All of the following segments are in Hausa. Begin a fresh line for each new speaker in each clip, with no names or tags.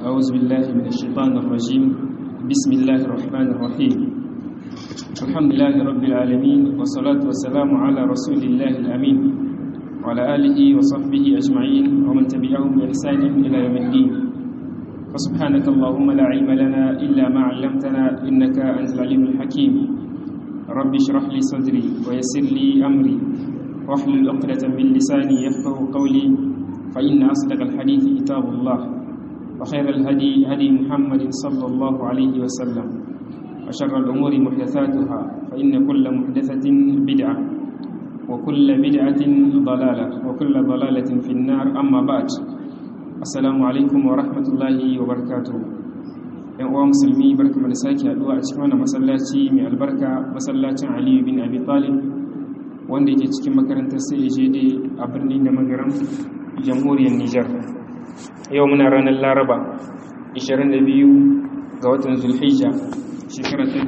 أعوذ بالله من الشيطان الرجيم بسم الله الرحمن الرحيم الحمد لله رب العالمين والصلاة والسلام على رسول الله الأمين وعلى آله وصحبه أجمعين ومن تبعهم بإحسان إلى يوم الدين فسبحانك اللهم لا علم لنا إلا ما علمتنا إنك أنت العليم الحكيم رب اشرح لي صدري ويسر لي أمري واحلل عقدة من لساني يفقه قولي فإن أصدق الحديث كتاب الله وخير الهدي هدي محمد صلى الله عليه وسلم وشر الأمور محدثاتها فإن كل محدثة بدعة وكل بدعة ضلالة وكل ضلالة في النار أما بعد السلام عليكم ورحمة الله وبركاته yan uwa musulmi barka da sake haduwa a cikin wannan masallaci mai albarka masallacin Aliyu bin Abi Talib wanda yake cikin makarantar CAJD a birnin da magaram jamhuriyar Nijar yau muna ranar Laraba 22 ga watan Zulhijja shekara ta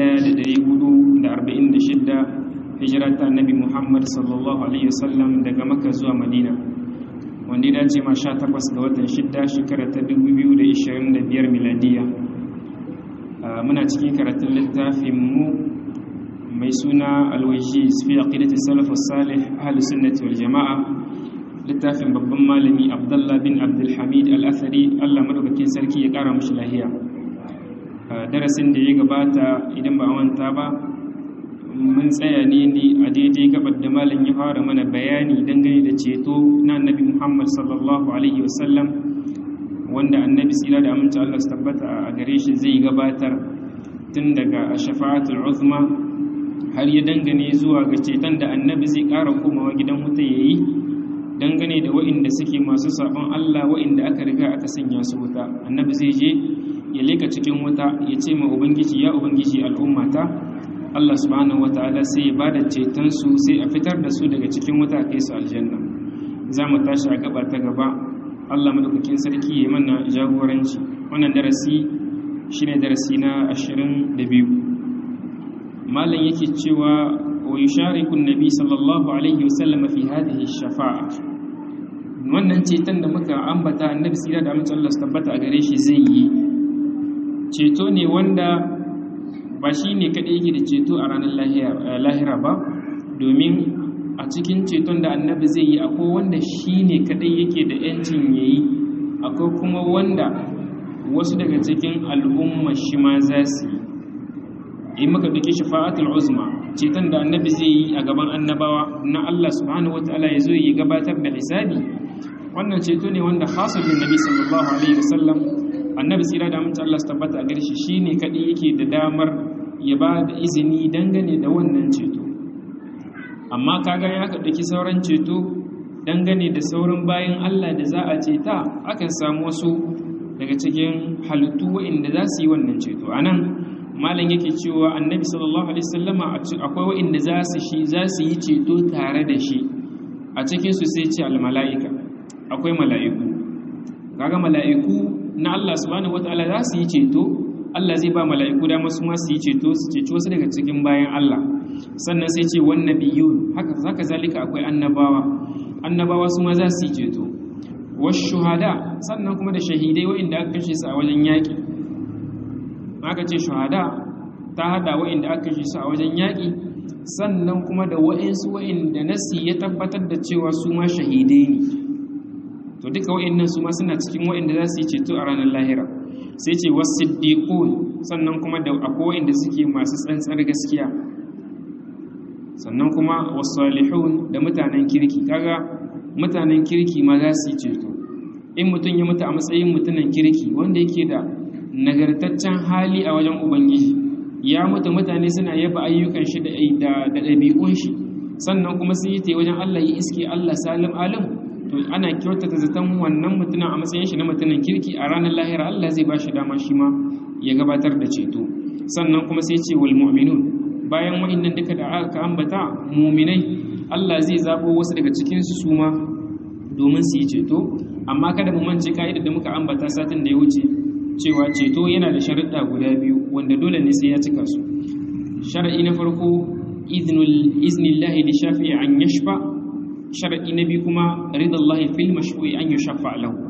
1446 hijira ta Annabi Muhammad sallallahu alaihi wasallam daga Makka zuwa Madina wanda ya dace ma 18 ga watan 6 shekara ta 2025 miladiya muna cikin karatun littafin mu mai suna alwajiz fi aqidati salaf salih ahlus sunnati wal jamaa littafin babban malami abdullah bin abdul hamid al-athari Allah madaukakin sarki ya kara mushi lahiya darasin da ya gabata idan ba manta ba mun tsaya ne ne a daidai gabar da malam ya fara mana bayani dangane da ceto na annabi Muhammad sallallahu alaihi wasallam wanda annabi tsira da aminta Allah su tabbata a gare shi zai gabatar tun daga shafa'atul uzma har ya dangane zuwa ga ceton da annabi zai ƙara komawa gidan wuta ya yi dangane da wa'inda suke masu sabon Allah wa'inda aka riga aka sanya su wuta annabi zai je ya leka cikin wuta ya ce ma ubangiji ya ubangiji al'ummata Allah subhanahu wata'ala sai ya bada ceton su sai a fitar da su daga cikin wuta a kai su aljanna za mu tashi a gaba ta gaba Allah madaukakin sarki ya mana jagoranci wannan darasi shine darasi na 22 malam yake cewa wa yushariku annabi sallallahu alaihi wasallam fi hadhihi shafa'a wannan ceton da muka ambata annabi sira da amince Allah su tabbata a gare shi zai yi ceto ne wanda ba shi ne kaɗai yake da ceto a ranar lahira ba domin a cikin ceton da annabi zai yi akwai wanda shi ne kaɗai yake da ‘yancin ya yi akwai kuma wanda wasu daga cikin al'umma shi ma za su yi in maka duke shafa'atul uzma ceton da annabi zai yi a gaban annabawa na Allah subhanahu wataala ya zo yi gabatar da hisabi wannan ceto ne wanda hasabin nabi sallallahu alaihi wasallam annabi tsira da amince Allah su tabbata a gare shi shine kadai yake da damar ya ba da izini dangane da wannan ceto amma kaga ya ka dauki sauran ceto dangane da sauran bayan Allah da za a ceta akan samu wasu daga cikin halittu waɗanda za su yi wannan ceto anan malam yake cewa annabi sallallahu alaihi wasallama akwai waɗanda za su shi za su yi ceto tare da shi a cikin su sai ce al mala'ika akwai mala'iku kaga mala'iku na Allah subhanahu wataala za su yi ceto Allah zai ba mala'iku da masu ma su yi ceto su ceci wasu daga cikin bayan Allah sannan sai ce wan nabiyun haka zaka zalika akwai annabawa annabawa su ma za su yi ceto wasu shuhada sannan kuma da shahidai wa'inda aka kashe su a wajen yaƙi aka ce shuhada ta hada wa'inda aka kashe su a wajen yaƙi sannan kuma da wa'insu wa'inda nasi ya tabbatar da cewa su ma shahidai ne to duka wa'annan su ma suna cikin wa'anda za su yi ceto a ranar lahira sai ce wasiddiqun sannan kuma da akwai wa'anda suke masu tsantsar gaskiya sannan kuma wasalihun da mutanen kirki kaga mutanen kirki ma za su yi ceto in mutum ya mutu a matsayin mutumin kirki wanda yake da nagartaccen hali a wajen ubangiji ya mutu mutane suna yaba ayyukan shi da ɗabi'un shi sannan kuma sun yi ta wajen Allah yi iske Allah salim alim to ana kyautata zaton wannan mutumin a matsayin shi na mutumin kirki a ranar lahira Allah zai ba shi dama shi ma ya gabatar da ceto sannan kuma sai ce wal mu'minun bayan wa'annan duka da aka ambata mu'minai Allah zai zabo wasu daga cikin su suma domin su yi ceto amma kada mu mance ka'idar da muka ambata satin da ya wuce cewa ceto yana da sharuɗa guda biyu wanda dole ne sai ya cika su shar'i na farko iznul iznillahi li shafi'i an yashfa shar'i na biyu kuma ridallahi fil mashfu'i an yushaffa lahu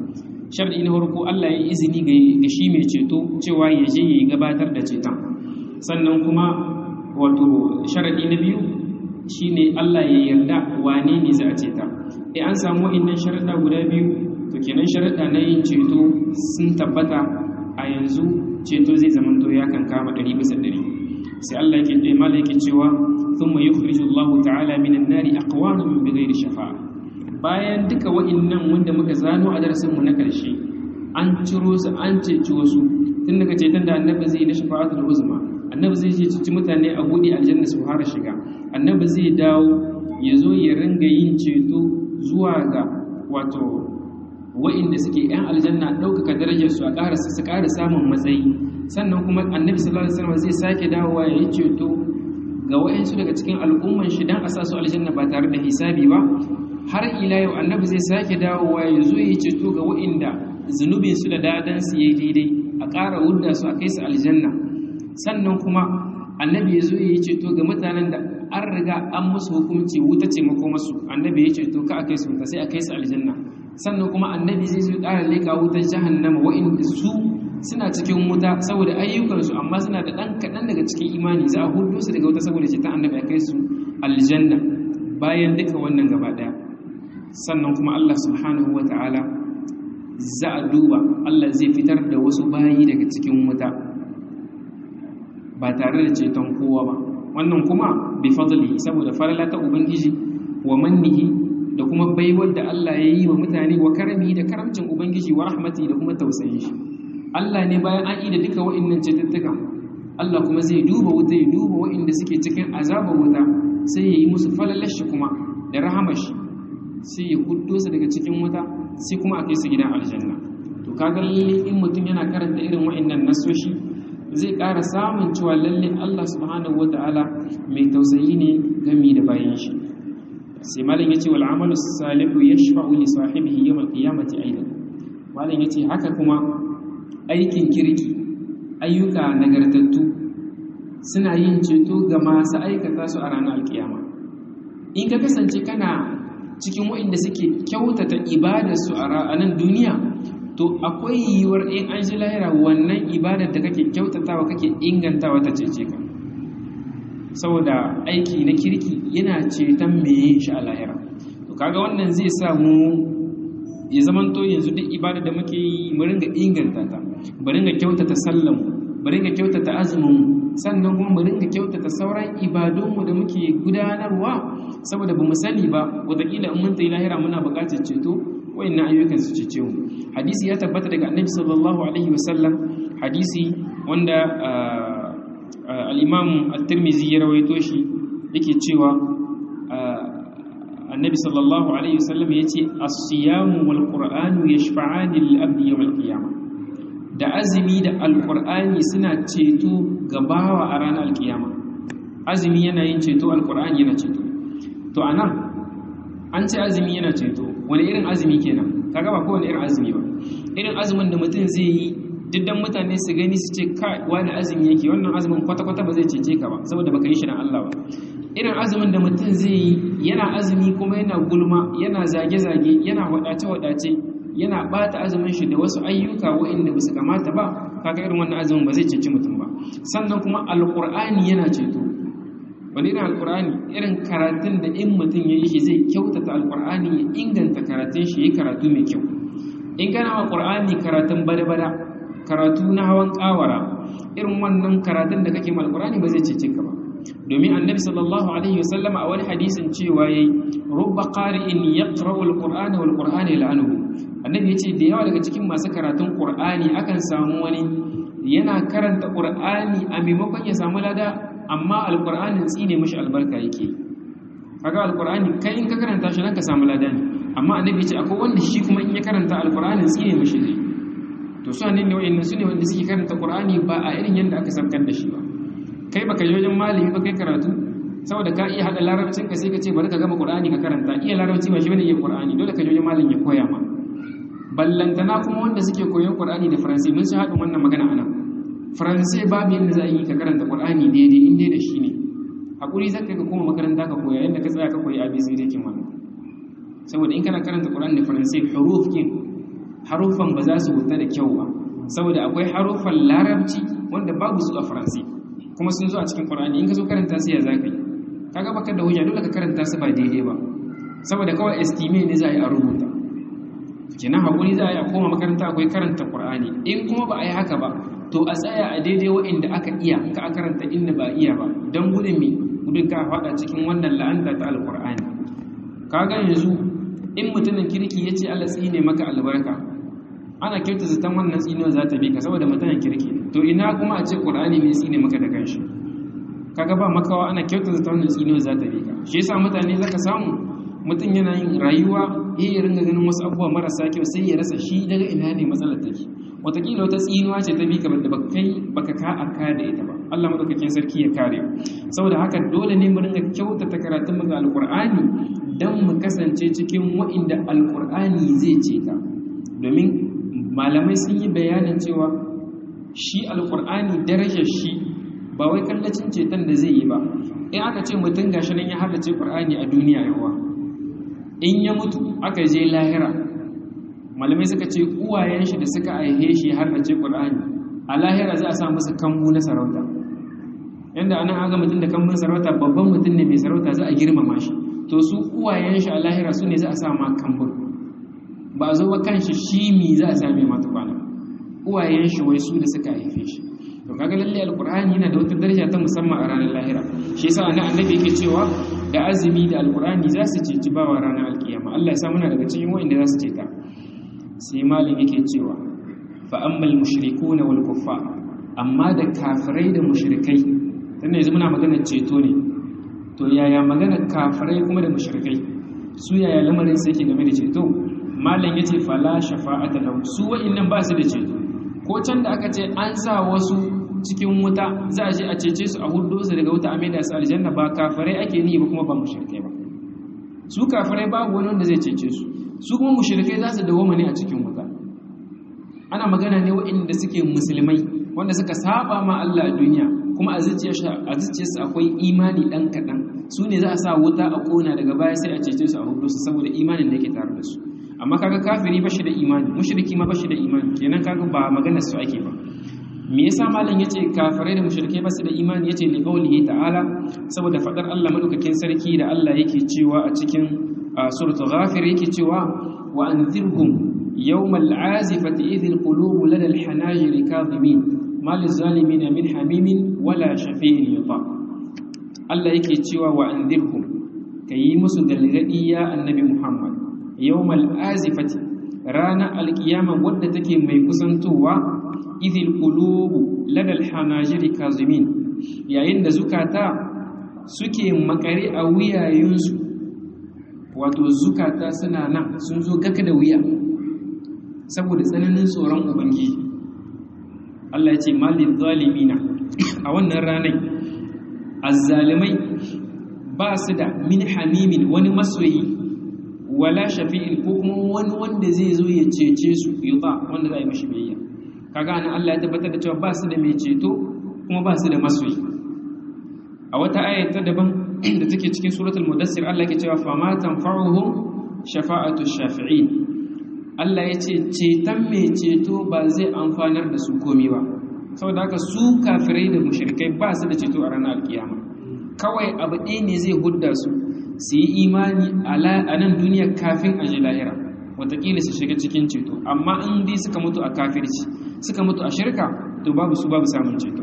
sharadi na farko Allah ya izini ga shi mai ceto cewa ya je ya gabatar da ceton sannan kuma wato sharadi na biyu shine Allah ya yarda wane ne za a ceta eh an samu wa'annan sharada guda biyu to kenan sharada na yin ceto sun tabbata a yanzu ceto zai zama to ya kan kama 100 bisa 100 sai Allah yake dai malaka cewa thumma yukhriju Allah ta'ala minan nari aqwaman bighairi shafa'a bayan duka wa'annan wanda muka zano a darasin mu na karshe an ciro su an ceci wasu tun daga ceton da annabi zai na shafa'atul uzma annabi zai ce cici mutane a buɗe aljanna su fara shiga annabi zai dawo ya zo ya ringa yin ceto zuwa ga wato wa'inda suke yan aljanna ɗaukaka darajar su a ƙara su ƙara samun matsayi sannan kuma annabi sallallahu alaihi wasallam zai sake dawowa ya yi ceto ga wa'insu daga cikin al'umman shi dan a sa su aljanna ba tare da hisabi ba har ila yau annabi zai sake dawowa ya zo ya yi ceto ga wa'inda zunubin su da dadan su yayi daidai a ƙara wudda su a kai su aljanna sannan kuma annabi ya zo ya yi ceto ga mutanen da an riga an musu hukunci wuta ce makomarsu annabi ya ceto ka a kai su wuta sai a kai su aljanna sannan kuma annabi zai zo ƙara leƙa wutar jahannama wa'inda su suna cikin wuta saboda ayyukansu amma suna da ɗan kaɗan daga cikin imani za a hudu su daga wuta saboda ceton annabi a kai su aljanna bayan duka wannan gaba ɗaya sannan kuma Allah subhanahu wa ta'ala za a duba Allah zai fitar da wasu bayi daga cikin wuta ba tare da ceton kowa ba wannan kuma bi fadli saboda farala ta ubangiji wa mannihi da kuma baiwar da Allah ya yi wa mutane wa karami da karamcin ubangiji wa rahmati da kuma tausayin shi Allah ne bayan an yi da duka wa'annan cututtuka Allah kuma zai duba wuta ya duba wa'inda suke cikin azabar wuta sai ya yi musu falalar shi kuma da rahamar shi sai ya huddo su daga cikin wuta sai kuma a kai su gidan aljanna to kaga lalle in mutum yana karanta irin wa'annan nasoshi zai ƙara samun cewa lalle Allah subhanahu wata'ala mai tausayi ne gami da bayan shi sai malam yace wal amalu salihu yashfa'u li sahibihi yawm al-qiyamati aidan malam yace haka kuma aikin kirki ayyuka nagartattu suna yin ceto ga masu aikata su a ranar alkiyama in ka kasance kana cikin waɗanda suke kyautata ibadarsu a ranar duniya to akwai yiwuwar in an ji lahira wannan ibadar da kake kyautatawa kake ingantawa ta cece ka saboda aiki na kirki yana ceton meye shi a lahira to kaga wannan zai sa mu ya zaman to yanzu duk ibada da muke yi mu ringa inganta ta mu ringa kyautata sallan mu ringa kyautata azumin mu sannan kuma mu ringa kyautata sauran ibadunmu da muke gudanarwa saboda ba mu sani ba wataƙila in mun tayi lahira muna buƙatar ceto wayannan ayyukan su cece mu hadisi ya tabbata daga annabi sallallahu alaihi wasallam hadisi wanda al-imam at-tirmidhi ya rawaito shi yake cewa annabi sallallahu alaihi wasallam yace as-siyamu wal qur'anu yashfa'ani lil-abdi yawm al-qiyamah da azumi da alqur'ani suna ceto ga bawa a ranar alkiyama azumi yana yin ceto alqur'ani yana ceto to anan an ce azumi yana ceto wani irin azumi kenan kaga ba kowane irin azumi ba irin azumin da mutum zai yi diddan mutane su gani su ce kai wani azumi yake wannan azumin kwata-kwata ba zai cece ka ba saboda baka yi shi dan Allah ba irin azumin da mutum zai yi yana azumi kuma yana gulma yana zage-zage yana wadace-wadace yana bata azumin shi da wasu ayyuka waɗanda ba su kamata ba kaga irin wannan azumin ba zai ceci mutum ba sannan kuma alqur'ani yana ceto wani irin alkur'ani irin karatun da in mutum ya yi shi zai kyautata alkur'ani ya inganta karatun shi ya karatu mai kyau in kana wa ƙur'ani karatun bada-bada karatu na hawan ƙawara irin wannan karatun da kake ma alkur'ani ba zai cece ka ba domin annabi sallallahu alaihi wasallam a wani hadisin cewa yayi rubba qari'in yaqra'u alqur'ana wal qur'ana yal'anuhu annabi yace da yawa daga cikin masu karatun qur'ani akan samu wani yana karanta qur'ani a maimakon ya samu lada amma alƙur'anin tsine mashi albarka yake kaga alƙur'ani kai in ka karanta shi nan ka samu lada ne amma annabi ce akwai wanda shi kuma in ya karanta alƙur'anin tsine mashi zai to su ne wa'annan su ne wanda suke karanta ƙur'ani ba a irin yadda aka sabkar da shi ba kai baka je wajen malami ba kai karatu saboda ka iya hada larabcin ka sai ka ce bari ka gama ƙur'ani ka karanta iya larabci ba shi bane iya ƙur'ani dole ka je wajen malami ya koya ma ballantana kuma wanda suke koyon ƙur'ani da faransi mun shi haɗin wannan magana anan faransai babu yadda za a yi ka karanta ƙwar'ani daidai inda da shi ne haƙuri za ka koma makaranta ka koya yadda ka tsaya ka koyi abc da kin wannan saboda in kana karanta ƙwar'ani da faransai huruf kin haruffan ba za su wuta da kyau ba saboda akwai haruffan larabci wanda babu su a faransi kuma sun zo a cikin qur'ani in ka zo karanta su ya zaka yi kaga baka da hujja dole ka karanta su ba daidai ba saboda kawai estime ne za a yi a rubuta kenan hakuri za a yi a koma makaranta akwai karanta qur'ani in kuma ba a yi haka ba to a tsaya a daidai wa'inda aka iya ka a karanta inda ba iya ba don gudun me gudun ka faɗa cikin wannan la'anta ta alqur'ani kaga yanzu in mutumin kirki ya ce Allah tsine maka albarka ana kyauta zaton wannan tsinuwa za ta bi ka saboda mutumin kirki to ina kuma a ce qur'ani ne tsine maka da kanshi kaga ba makawa ana kyauta zaton wannan tsinuwa za ta bi ka shi yasa mutane zaka samu mutum yana yin rayuwa ya ringa ganin wasu abubuwa marasa kyau sai ya rasa shi daga ina ne matsalar take watakila wata tsinuwa ce ta bi ka da baka kai baka ka aka da ita ba Allah madaukakin sarki ya kare saboda haka dole ne mu ringa kyautata karatun mu ga alqur'ani dan mu kasance cikin wa'inda alqur'ani zai ce ka domin malamai sun yi bayanin cewa shi alqur'ani darajar shi ba wai kallacin ceton da zai yi ba in aka ce mutum gashi nan ya haddace qur'ani a duniya yawa in ya mutu aka je lahira malamai suka ce uwayen shi da suka aihe shi har da ce Qur'ani a lahira za a sa musu kambu na sarauta yanda anan aga mutum da kambun sarauta babban mutum ne mai sarauta za a girmama shi to su uwayen shi a lahira su ne za a sa ma kambun ba a zo ba kanshi shi mi za a sa mai mata kwana uwayen shi wai su da suka haife shi to kaga lalle alqur'ani yana da wata daraja ta musamman a ranar lahira shi yasa annabi yake cewa da azumi da alqur'ani za su ceci bawa ranar alkiyama Allah ya sa muna daga cikin wanda za su ceta sai malin yake cewa fa ammal mushrikuna wal kuffar amma da kafirai da mushrikai dan yanzu muna magana ceto ne to yaya magana kafirai kuma da mushrikai su yaya lamarin sai yake game da ceto malin yace fala shafa'ata lahum su wa'annan ba su da ceto ko can da aka ce an sa wasu cikin wuta za a je a cece su a hudu su daga wuta a maida su aljanna ba kafirai ake ni ba kuma ba mushrikai ba su kafirai babu wani wanda zai cece su su kuma mushrikai za su dawoma ne a cikin wuta ana magana ne waɗanda suke musulmai wanda suka saba ma Allah a duniya kuma a zuciyarsu akwai imani ɗan kaɗan su ne za a sa wuta a ƙona daga baya sai a cece su a hudu su saboda imanin da ke tare da su amma kaga kafiri ba shi da imani mushriki ma ba shi da imani kenan kaga ba maganar su ake ba me yasa malam yace kafirai da mushrikai ba su da imani yace li qawlihi ta'ala saboda fadar Allah madaukakin sarki da Allah yake cewa a cikin suratul ghafir yake cewa wa anzirhum yawmal azifati idhil qulubu lada al hanajir kadhimin mal zalimin min hamimin wala shafi'in yuta Allah yake cewa wa anzirhum kayi musu galgadi ya annabi Muhammad yawmal azifati rana alkiyama wadda take mai kusantowa idhil qulubu lada al hanajir kadhimin yayin da zukata suke makare a wuyayinsu wato zukata suna nan sun zo gaka da wuya saboda tsananin tsoron ubangiji Allah ya ce malin zalimina a wannan ranar azzalimai ba su da min hamimin wani masoyi wala shafi'in ko kuma wani wanda zai zo ya cece su yuta wanda za a yi mashi biyayya kaga nan Allah ya tabbatar da cewa ba su da mai ceto kuma ba su da masoyi a wata ayata daban da take cikin suratul mudassir Allah yake cewa fa ma tanfa'uhum shafa'atu shafi'in Allah ya ce ceton mai ceto ba zai amfanar da su komai ba saboda haka su kafirai da mushrikai ba su da ceto a ranar alkiyama kawai abu ɗaya ne zai hudda su su yi imani a nan duniya kafin a ji lahira watakila su shiga cikin ceto amma in dai suka mutu a kafirci suka mutu a shirka to babu su babu samun ceto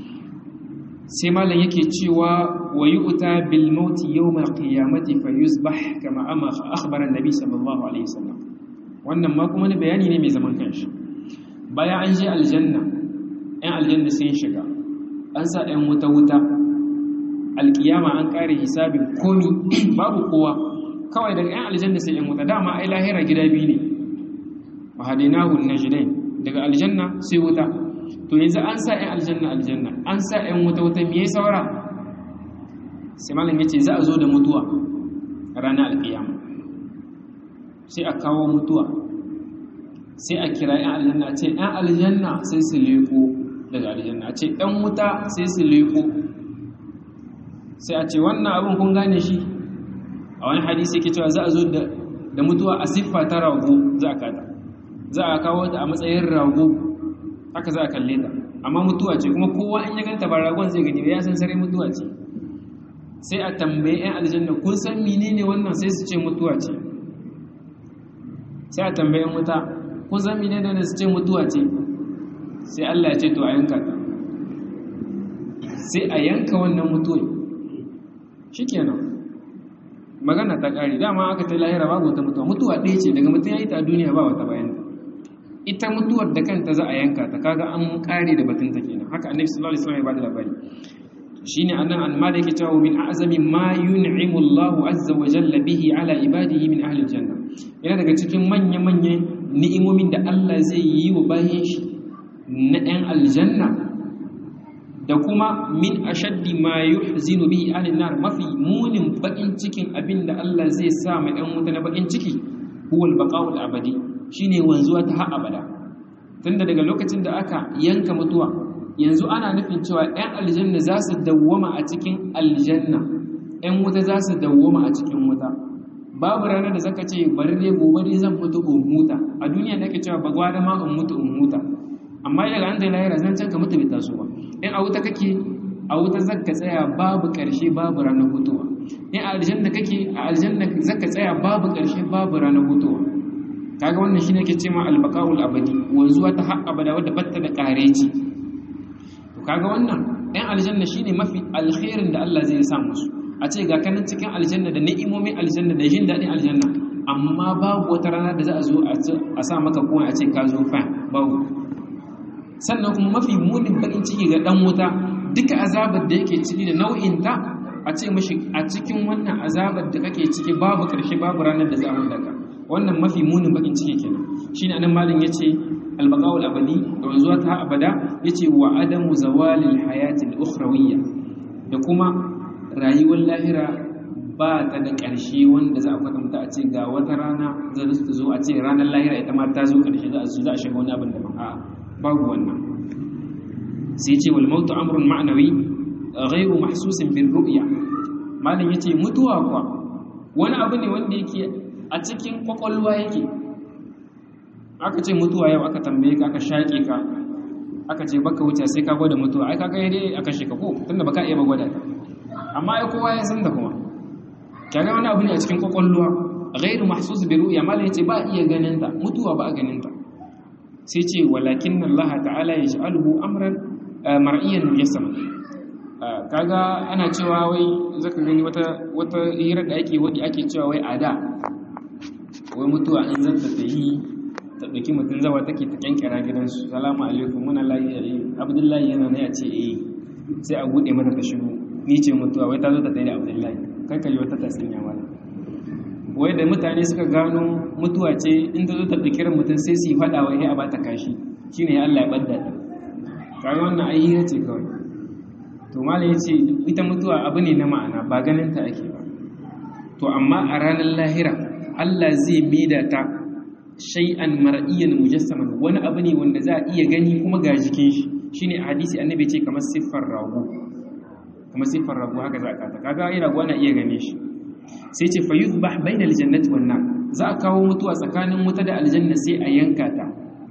sai malam yake cewa wa yu'ta bil maut yawm al qiyamati fa yusbah kama amma akhbara an-nabi sallallahu alaihi wasallam wannan ma kuma ne bayani ne mai zaman kanshi bayan an je aljanna ɗan aljanna sun shiga an sa ɗan wuta wuta alkiyama an kare hisabin komi babu kowa kawai daga ɗan aljanna sai ɗan wuta dama ai lahira gida biyu ne wa hadinahu najdain daga aljanna sai wuta to yanzu an sa ‘yan aljanna aljanna an sa ‘yan wuta-wuta me saura sai malam ya ce za a zo da mutuwa ranar alkiyama sai a kawo mutuwa sai a kira ‘yan aljanna ce ‘yan aljanna sai su leko daga aljanna ce ‘yan wuta sai su leko sai a ce wannan abin kun gane shi a wani hadisi yake cewa za a zo da mutuwa a siffa ta rago za a kada za a kawo ta a matsayin rago haka za a kalle ta amma mutuwa ce kuma kowa in ya ganta ba ragon zai gani ba ya san sarai mutuwa ce sai a tambaye 'yan aljanna kun san menene wannan sai su ce mutuwa ce sai a tambaye wuta kun san menene wannan su ce mutuwa ce sai Allah ya ce to a yanka ta sai a yanka wannan mutuwa shikenan magana ta kare dama aka ta lahira babu wata mutuwa mutuwa ɗaya ce daga mutum ya yi ta a duniya ba wata bayan ita mutuwar da kanta za a yanka ta kaga an kare da batun ta kenan haka annabi sallallahu alaihi wasallam ya bada labari shine annan alma da yake cewa min a'zami ma yun'imu Allahu azza wa jalla bihi ala ibadihi min ahli aljanna yana daga cikin manya manyan ni'imomin da Allah zai yi wa bayin shi na ɗan aljanna da kuma min ashaddi ma yuhzinu bihi ahli nar mafi munin bakin cikin abinda Allah zai sa ma ɗan wuta na bakin ciki huwa al-baqa'u al-abadi shine wanzuwa ta har abada tunda daga lokacin da aka yanka mutuwa yanzu ana nufin cewa 'yan aljanna za su dawwama a cikin aljanna 'yan wuta za su dawwama a cikin wuta babu ranar da zaka ce bari dai gobe dai zan mutu in huta a duniya nake cewa ba gwada ma in mutu in huta amma daga an da lahira zan can ka mutu bai taso ba in a wuta kake a wuta zaka tsaya babu karshe babu ranar hutuwa in a aljanna kake a aljanna zaka tsaya babu karshe babu ranar hutuwa kaga wannan shine ke cewa albaqaul abadi wanzuwa ta har abada wadda batta da kareci to kaga wannan ɗan aljanna shine mafi alkhairin da Allah zai sa musu a ce ga kanan cikin aljanna da ni'imomin aljanna da jin daɗin aljanna amma babu wata rana da za a zo a sa maka kuma a ce ka zo fa babu sannan kuma mafi munin bakin ciki ga dan wuta duka azabar da yake ciki da nau'in ta a ce mashi a cikin wannan azabar da kake ciki babu karshe babu ranar da za a hundaka wannan mafi munin bakin ciki kenan shine anan malin yace albaqaul abadi da wanzuwa ta abada yace wa adamu zawalil hayati al-ukhrawiyya da kuma rayuwar lahira ba ta da ƙarshe wanda za a kwatanta a ce ga wata rana za ta zo a ce ranar lahira ita ma ta zo ƙarshe za a zo za a shiga wani abin da ba a babu wannan sai ce wal mautu amrun ma'nawi ghairu mahsusin bil ru'ya malam yace mutuwa kwa wani abu ne wanda yake a cikin kwakwalwa yake aka ce mutuwa yau aka tambaye ka aka shaƙe ka aka ce baka wuce sai ka gwada mutuwa ai kaga dai aka sheka ko tunda baka iya ba gwada ta amma ai kowa ya san da kuma kaga wani abu ne a cikin kwakwalwa ghairu mahsus bi ru'ya mala yace ba iya ganin ta mutuwa ba a ganin ta sai ce walakin Allah ta'ala yaj'aluhu amran mar'iyan mujassama kaga ana cewa wai zaka gani wata wata hira da ake wadi ake cewa wai ada wai mutuwa in zata ta yi ta ɗauki mutum zawa take ta kyankyara gidansu salamu alaikum muna layi abdullahi yana na ya ce eh sai a buɗe mata ta shigo ni ce mutuwa wai ta zo ta tsaye da abdullahi kai ka yi wata tatsuniya mana wai da mutane suka gano mutuwa ce in ta zo ta ɗauki mutum sai su yi faɗa wai a bata kashi shine Allah ya ɓadda ta kaga wannan ai hira ce kawai to malam ya ce ita mutuwa abu ne na ma'ana ba ganin ta ake ba to amma a ranar lahira Allah zai maida ta shay'an mar'iyyan mujassaman wani abu ne wanda za a iya gani kuma ga jikin shi shine a hadisi annabi ce kamar siffar rago kamar siffar rago haka za ka ta kaga ai rago ana iya gane shi sai ce fa yuzbah bainal jannati wan nar za a kawo mutuwa tsakanin wuta da aljanna sai a yanka ta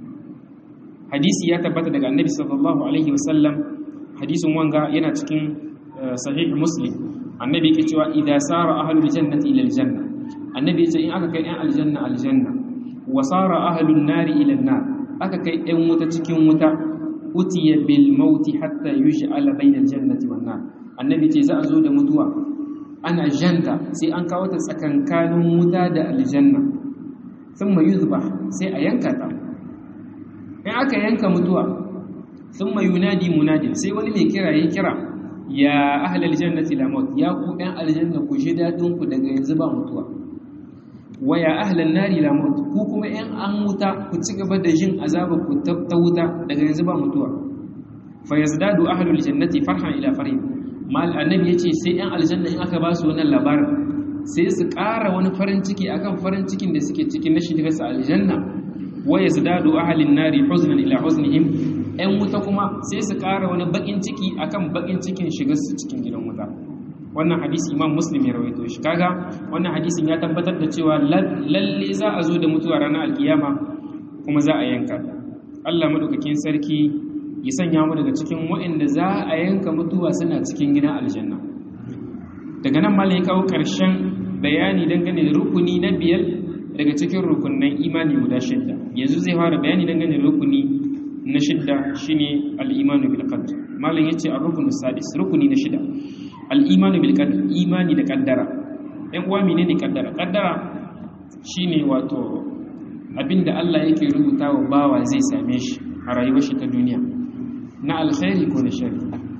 hadisi ya tabbata daga annabi sallallahu alaihi wasallam hadisin wanga yana cikin sahih muslim annabi yake cewa idza sara ahlul jannati ila aljanna annabi ya ce in aka kai ɗan aljanna aljanna wasara ahlun nari ila nar aka kai ɗan wuta cikin wuta utiya bil mauti hatta yuj'ala bainal jannati wan nar annabi ce za a zo da mutuwa ana janta sai an kawo ta tsakankanin wuta da aljanna thumma yuzbah sai a yanka ta in aka yanka mutuwa thumma yunadi munadi sai wani mai kira ya kira ya ahlal jannati la maut ya ku ɗan aljanna ku ji dadin ku daga yanzu ba mutuwa waya ahlan nari la maut ku kuma in an wuta ku ci gaba da jin azaba ku ta wuta daga yanzu ba mutuwa fa yazdadu ahlul jannati farhan ila farhin mal annabi yace sai yan aljanna in aka ba su wannan labarin sai su ƙara wani farin ciki akan farin cikin da suke cikin na shiga su aljanna wa yazdadu ahlin nari huznan ila huznihim yan wuta kuma sai su ƙara wani bakin ciki akan bakin cikin shiga su cikin gidan wuta wannan hadisi imam muslim ya rawaito shi kaga wannan hadisin ya tabbatar da cewa lalle za a zo da mutuwa ranar alkiyama kuma za a yanka ta Allah madaukakin sarki ya sanya mu daga cikin waɗanda za a yanka mutuwa suna cikin gidan aljanna daga nan malai kawo ƙarshen bayani dangane da rukuni na biyar daga cikin rukunan imani guda shidda yanzu zai fara bayani dangane da rukuni na shidda shine al-imanu bil qadr malam yace ar-rukunu sadis rukuni na shida al-imanu bil qadr imani da kaddara ɗan uwa menene kaddara kaddara shine wato abinda Allah yake rubuta wa bawa zai same shi a rayuwar shi ta duniya na alkhairi ko na shari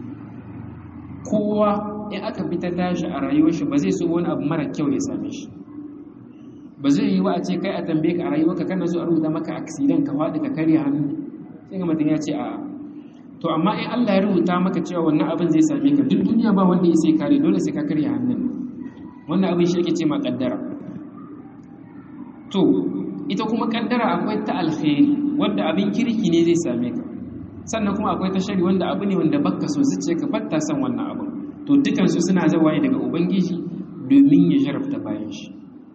kowa in aka bi ta tashi a rayuwar shi ba zai so wani abu mara kyau ya same shi ba zai yi wa a ce kai a tambaye ka a rayuwarka kana so a rubuta maka accident ka faɗi ka karya hannu sai ga mutum ya ce a to amma in Allah ya rubuta maka cewa wannan abin zai same ka duk duniya ba wanda ya sai kare dole sai ka karya hannun wannan abin shi ake ce ma kaddara to ita kuma kaddara akwai ta alkhairi wanda abin kirki ne zai same ka sannan kuma akwai ta shari wanda abu ne wanda baka so zuciya ka batta san wannan abin to dukansu suna zawaye daga ubangiji domin ya jarabta bayan shi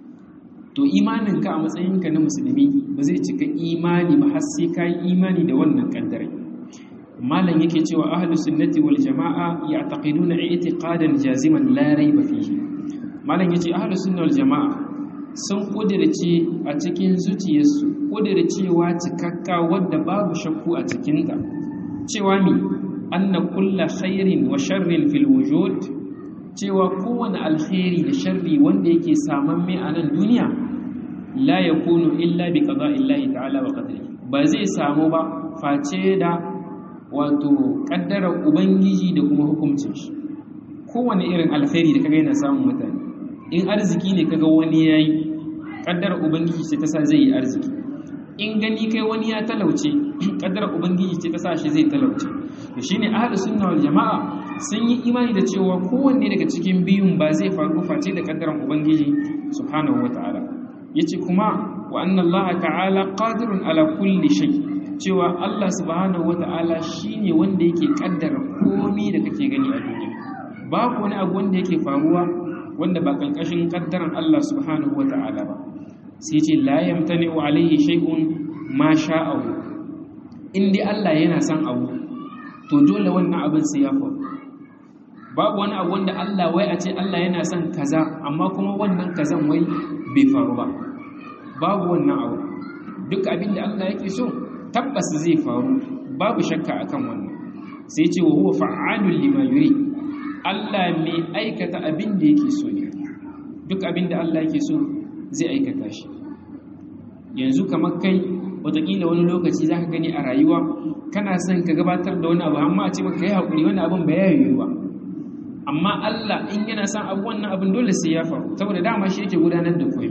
to imaninka a matsayinka na musulmi ba zai cika imani ba har sai ka yi imani da wannan kaddarai malam yake cewa ahlus sunnati wal jama'a ya'taqiduna i'tiqadan jaziman la rayba fihi malam yace ahlus sunna wal jama'a sun kudirce a cikin zuciyarsu kudircewa cikakka wadda babu shakku a cikinta cewa mi anna kulla khairin wa sharrin fil wujud cewa kowane alkhairi da sharri wanda yake saman mai a nan duniya la yakunu illa bi qada'illahi ta'ala wa qadrihi ba zai samu ba face da wato kaddara ubangiji da kuma hukuncin shi kowane irin alkhairi da kaga yana samun mutane in arziki ne kaga wani yayi kaddara ubangiji ce ta sa zai yi arziki in gani kai wani ya talauce kaddara ubangiji ce ta sa shi zai talauce to shine ahlus sunna wal jamaa sun yi imani da cewa kowanne daga cikin biyun ba zai faru face da kaddaran ubangiji subhanahu wataala yace kuma wa anna allaha ta'ala qadirun ala kulli shay cewa Allah subhanahu wataala shine wanda yake kaddara komai da kake gani a duniya babu wani abu wanda yake faruwa wanda ba ƙarƙashin ƙaddaran Allah subhanahu wa ta'ala ba sai ce la yamtani wa alaihi shay'un ma sha'ahu in dai Allah yana son abu to dole wannan abin sai ya faru babu wani abu wanda Allah wai a ce Allah yana son kaza amma kuma wannan kazan wai bai faru ba babu wannan abu duk abin da Allah yake so tabbas zai faru babu shakka akan wannan sai ce wa huwa fa'alul lima yuri Allah mai aikata abin da yake so ne duk abin da Allah yake so zai aikata shi yanzu kamar kai watakila wani lokaci za ka gani a rayuwa kana son ka gabatar da wani abu amma a ce maka yi haƙuri wani abin ba ya yiwu ba amma Allah in yana son abu wannan abin dole sai ya faru saboda dama shi yake gudanar da komai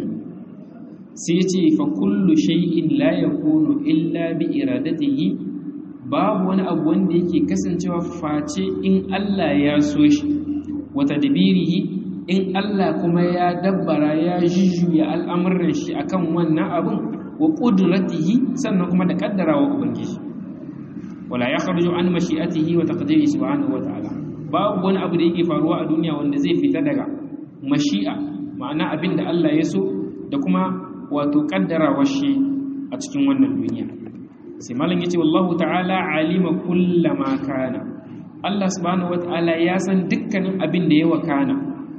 sai ya ce fa kullu shay'in la yakunu illa bi iradatihi babu wani abu wanda yake kasancewa face in Allah ya so shi wata dabirihi in Allah kuma ya dabbara ya jujjuya al'amuran shi akan wannan abin wa qudratihi sannan kuma da kaddarawa ubangiji wala yakhruju an mashi'atihi wa taqdirihi subhanahu wa ta'ala babu wani abu da yake faruwa a duniya wanda zai fita daga mashi'a ma'ana abin da Allah ya so da kuma wato kaddarawa shi a cikin wannan duniya sai malam yace wallahu ta'ala alima kullama kana Allah subhanahu wata'ala ya san dukkanin abin da ya wakana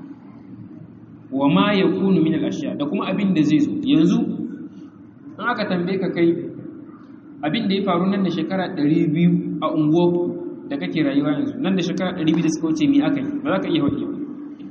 wa ma yakunu min al-ashya da kuma abin da zai zo yanzu in aka tambaye ka kai abin da ya faru nan da shekara 200 a unguwarku da kake rayuwa yanzu nan da shekara 200 da suka wuce me aka yi ba za ka iya faɗi ba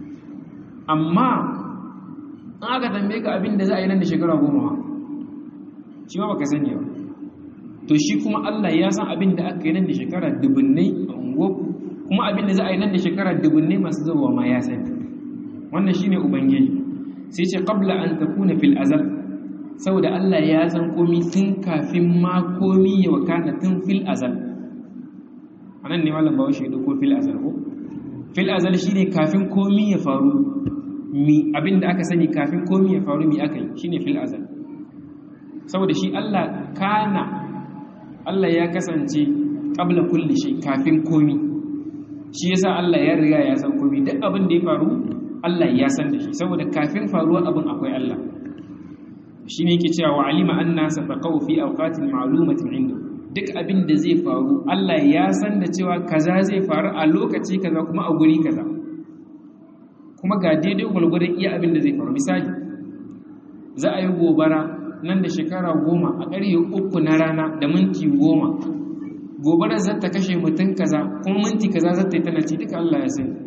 amma in aka tambaye ka abin da za a yi nan da shekara goma ma shi ma baka sani ba to shi kuma Allah ya san abin da aka yi nan da shekara dubunnai a unguwarku kuma abin da za a yi nan da shekara dubunnai masu zuwa ma ya sani wannan shine ubangiji sai ce qabla an takuna fil azal saboda Allah ya san komi tun kafin ma komi ya wakana tun fil azal anan ne malam bawo shi ko fil azal ko fil azal shine kafin komi ya faru mi abin da aka sani kafin komi ya faru mi aka yi shine fil azal saboda shi Allah kana Allah ya kasance ƙabla kulli shi kafin komi shi yasa Allah ya riga ya san komi duk abin da ya faru Allah ya san da shi saboda kafin faruwar abin akwai Allah shine yake cewa wa alima anna safaqahu fi awqatin ma'lumatin inda duk abin da zai faru Allah ya san da cewa kaza zai faru a lokaci kaza kuma a guri kaza kuma ga daidai gwalgwadon iya abin da zai faru misali za a yi gobara nan da shekara goma a ƙarfe uku na rana da minti goma gobarar za ta kashe mutum kaza kuma minti kaza za ta yi tana ci duka Allah ya sani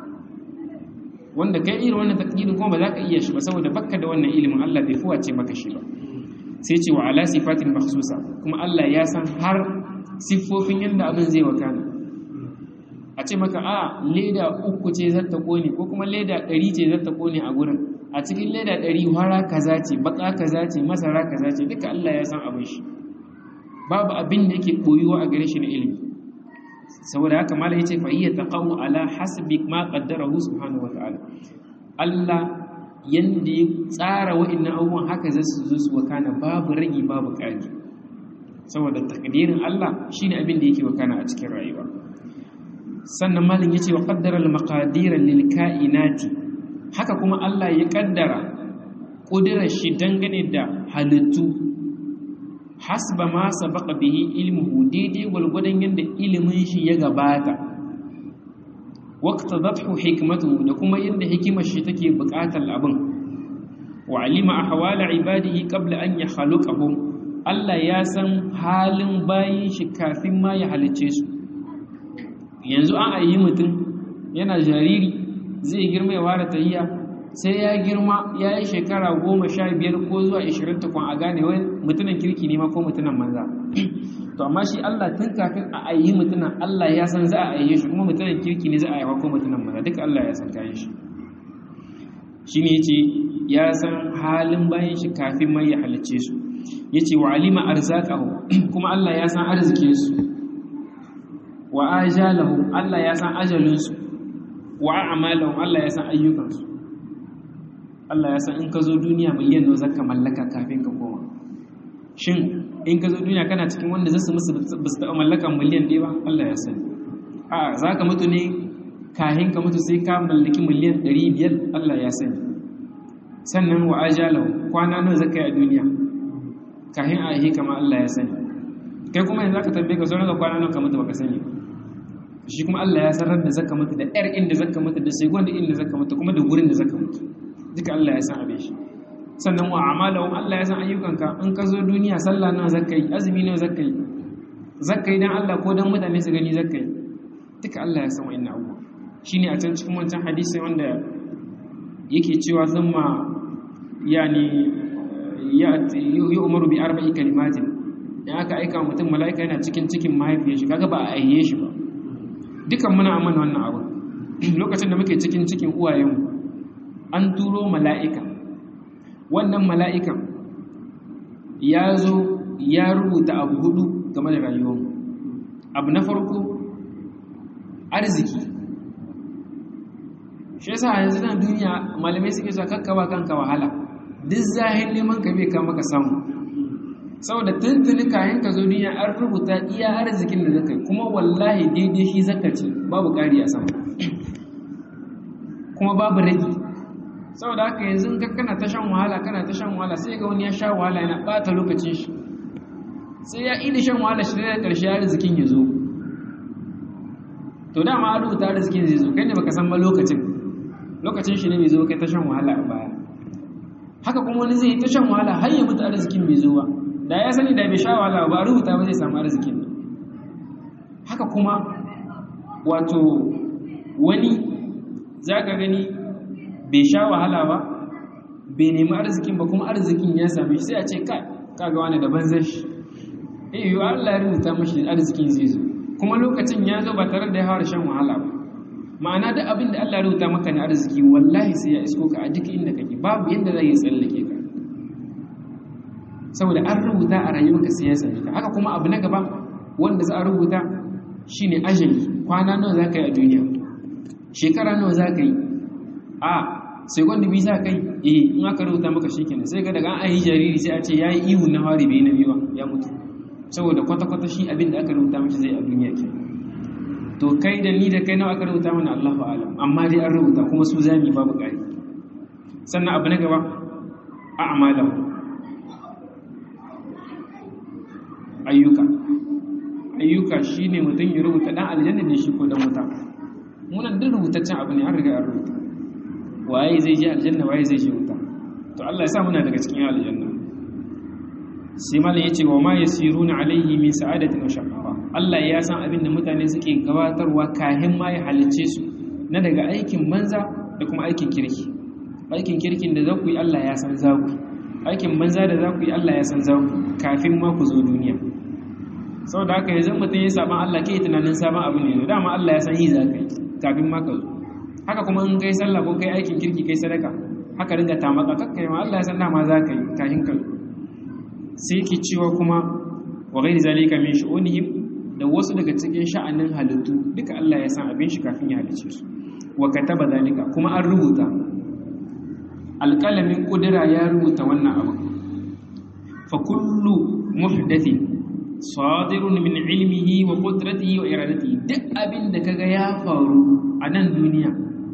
wanda kai irin wannan takdirin kuma ba za ka iya shi ba saboda bakka da wannan ilimin Allah bai fuwace maka shi ba sai ce wa ala sifatin makhsusa kuma Allah ya san har siffofin yadda abin zai wakana a ce maka a leda uku ce za ta kone ko kuma leda ɗari ce za ta kone a gurin a cikin leda ɗari hara kaza ce baka kaza ce masara kaza ce duka Allah ya san abin shi babu abin da yake koyuwa a gare shi na ilimi saboda haka mala yace fa hiya taqawu ala hasbi ma qaddarahu subhanahu wa ta'ala Allah yanda ya tsara wa'annan abubuwan haka za su zo su wakana babu ragi babu ƙari saboda takdirin Allah shine abin da yake wakana a cikin rayuwa sannan malin yace wa qaddara al maqadir lil kainati haka kuma Allah ya kaddara kudirar shi dangane da halittu hasba ma sabaqa bihi ilmuhu daidai gwalgwadon yadda ilimin shi ya gabata waqtadathu hikmatuhu da kuma yadda hikimar shi take buƙatar abin wa alima ahwala ibadihi qabla an yakhluqahum Allah ya san halin bayin shi kafin ma ya halice su yanzu an ayi mutum yana jariri zai girma ya ware tahiyya sai ya girma ya yi shekara goma sha biyar ko zuwa ishirin tukun a gane wai mutumin kirki ne ma ko mutumin manza to amma shi Allah tun kafin a ayi mutumin Allah ya san za a aiye shi kuma mutumin kirki ne za a yawa ko mutumin manza duka Allah ya san kayan shi shi ne ce ya san halin bayan shi kafin mai ya halicce su ya ce wa alima arzakahu kuma Allah ya san arzikin su wa ajalahu Allah ya san ajalinsu wa a'malahum Allah ya san ayyukansu Allah ya san in ka zo duniya miliyan nawa zaka mallaka kafin ka koma shin in ka zo duniya kana cikin wanda zasu musu ba su taɓa mallakan miliyan ɗaya ba Allah ya sani a za ka mutu ne kahin ka mutu sai ka mallaki miliyan ɗari biyar Allah ya sani sannan wa ajalahu kwana nawa zaka yi a duniya kahin a yi kama Allah ya sani kai kuma yanzu zaka tambaye ka sauran kwana nawa ka mutu baka sani shi kuma Allah ya sanar da zaka mutu da ƴar inda zaka mutu da segon inda zaka mutu kuma da gurin da zaka mutu duka Allah ya san abin shi sannan wa amalahum Allah ya san ayyukanka in ka zo duniya sallah nawa zaka yi azumi nawa zaka yi zaka yi dan Allah ko dan mutane su gani zaka yi duka Allah ya san wa'annan abubuwa shine a can cikin wancan hadisi wanda yake cewa zama yani ya yi umaru bi arba'i kalimatin in aka aika mutum mala'ika yana cikin cikin mahaifiyar shi kaga ba a aiye shi ba dukan muna amana wannan abu lokacin da muke cikin cikin uwayenmu an turo mala'ika wannan mala'ikan ya zo ya rubuta abu hudu game da rayuwar abu na farko arziki shi yasa yanzu na duniya malamai suke sa kakkawa kanka wahala duk zahin neman ka bai kama ka samu saboda tuntuni kayan ka zo duniya an rubuta iya arzikin da zaka kuma wallahi daidai shi zaka ci babu ƙari a sama kuma babu ragi saboda haka yanzu ka kana ta shan wahala kana ta shan wahala sai ga wani ya sha wahala yana bata lokacin shi sai ya ida shan wahala shi da karshe arzikin ya zo to dama an rubuta arzikin zai zo kai ne baka san ba lokacin lokacin shi ne bai zo kai ta shan wahala a baya haka kuma wani zai yi ta shan wahala har ya mutu arzikin bai zo ba da ya sani da bai sha wahala ba rubuta ba zai samu arzikin haka kuma wato wani za ka gani bai sha wahala ba bai nemi arzikin ba kuma arzikin ya same shi sai a ce ka kaga wani da banzar shi eh yi Allah ya rubuta mashi arzikin zai zo kuma lokacin ya zo ba tare da ya fara shan wahala ba ma'ana da abin da Allah ya rubuta maka na arziki wallahi sai ya isko ka a duk inda kake babu yadda zai tsallake ka saboda an rubuta a rayuwarka sai ya same ka haka kuma abu na gaba wanda za a rubuta shine ajali kwana nawa za ka yi a duniya shekara nawa za ka yi a sai gwanda bi za ka yi eh in aka rubuta maka shi kenan sai ga daga an yi jariri sai a ce ya yi ihu na hari bai na biyu ya mutu saboda kwata-kwata shi abin da aka rubuta mashi zai a duniya ke to kai da ni da kai nawa aka rubuta mana Allahu alam amma dai an rubuta kuma su zami babu ƙari sannan abu na gaba a'malahu ayyuka ayyuka shine mutum ya rubuta dan aljanna ne shi ko dan wuta munan duk rubutaccen abu ne an riga an rubuta waye zai je aljanna waye zai je wuta to Allah ya sa muna daga cikin aljanna sai malam yace wa ma yasiruna alaihi min sa'adatin wa shaqawa Allah ya san abin da mutane suke gabatarwa kahin ma ya halice su na daga aikin banza da kuma aikin kirki aikin kirkin da za ku yi Allah ya san za ku aikin banza da za ku yi Allah ya san za ku kafin ma ku zo duniya saboda haka yanzu mutum ya saban Allah ke tunanin sabon abu ne dama Allah ya san yi za ka yi kafin ma ka zo haka kuma in kai sallah ko kai aikin kirki kai sadaka haka ringa tamaka kakkai ma Allah ya san dama za ka yi kafin ka zo sai ki cewa kuma wa ghairi zalika min shu'unihim da wasu daga cikin sha'anin halittu duka Allah ya san abin shi kafin ya halice su wa kataba zalika kuma an rubuta alƙalamin ƙudura ya rubuta wannan abu fa kullu muhdathin sadirun min ilmihi wa qudratihi wa iradatihi duk abin da kaga ya faru a nan duniya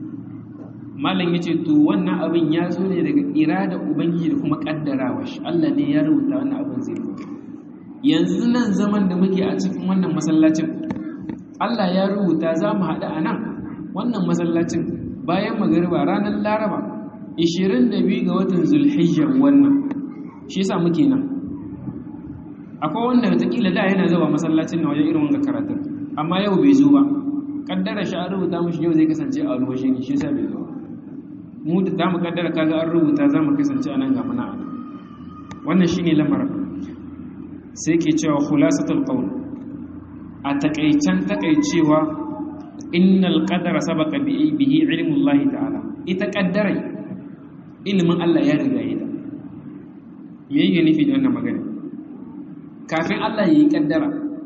malam yace to wannan abin ya zo ne daga irada ubangiji da kuma kaddarawa shi Allah ne ya rubuta wannan abin zai faru yanzu nan zaman da muke a cikin wannan masallacin Allah ya rubuta za mu haɗu a nan wannan masallacin bayan magariba ranar laraba 22 ga watan zulhijjar wannan shi yasa muke nan akwai wanda watakila da yana zuwa masallacin na wajen irin wanga karatun amma yau bai zo ba kaddara shi an rubuta mashi yau zai kasance a rubuce ne shi yasa bai zo mu da za mu kaddara kaga an rubuta za mu kasance a nan ga muna a nan wannan shine lamarin sai ke cewa khulasatul qawl a takaicen takaicewa innal qadara sabaqa bihi ilmullahi ta'ala ita kaddarai ilimin Allah ya riga yi da me yake nufi da wannan magana kafin Allah ya yi kaddara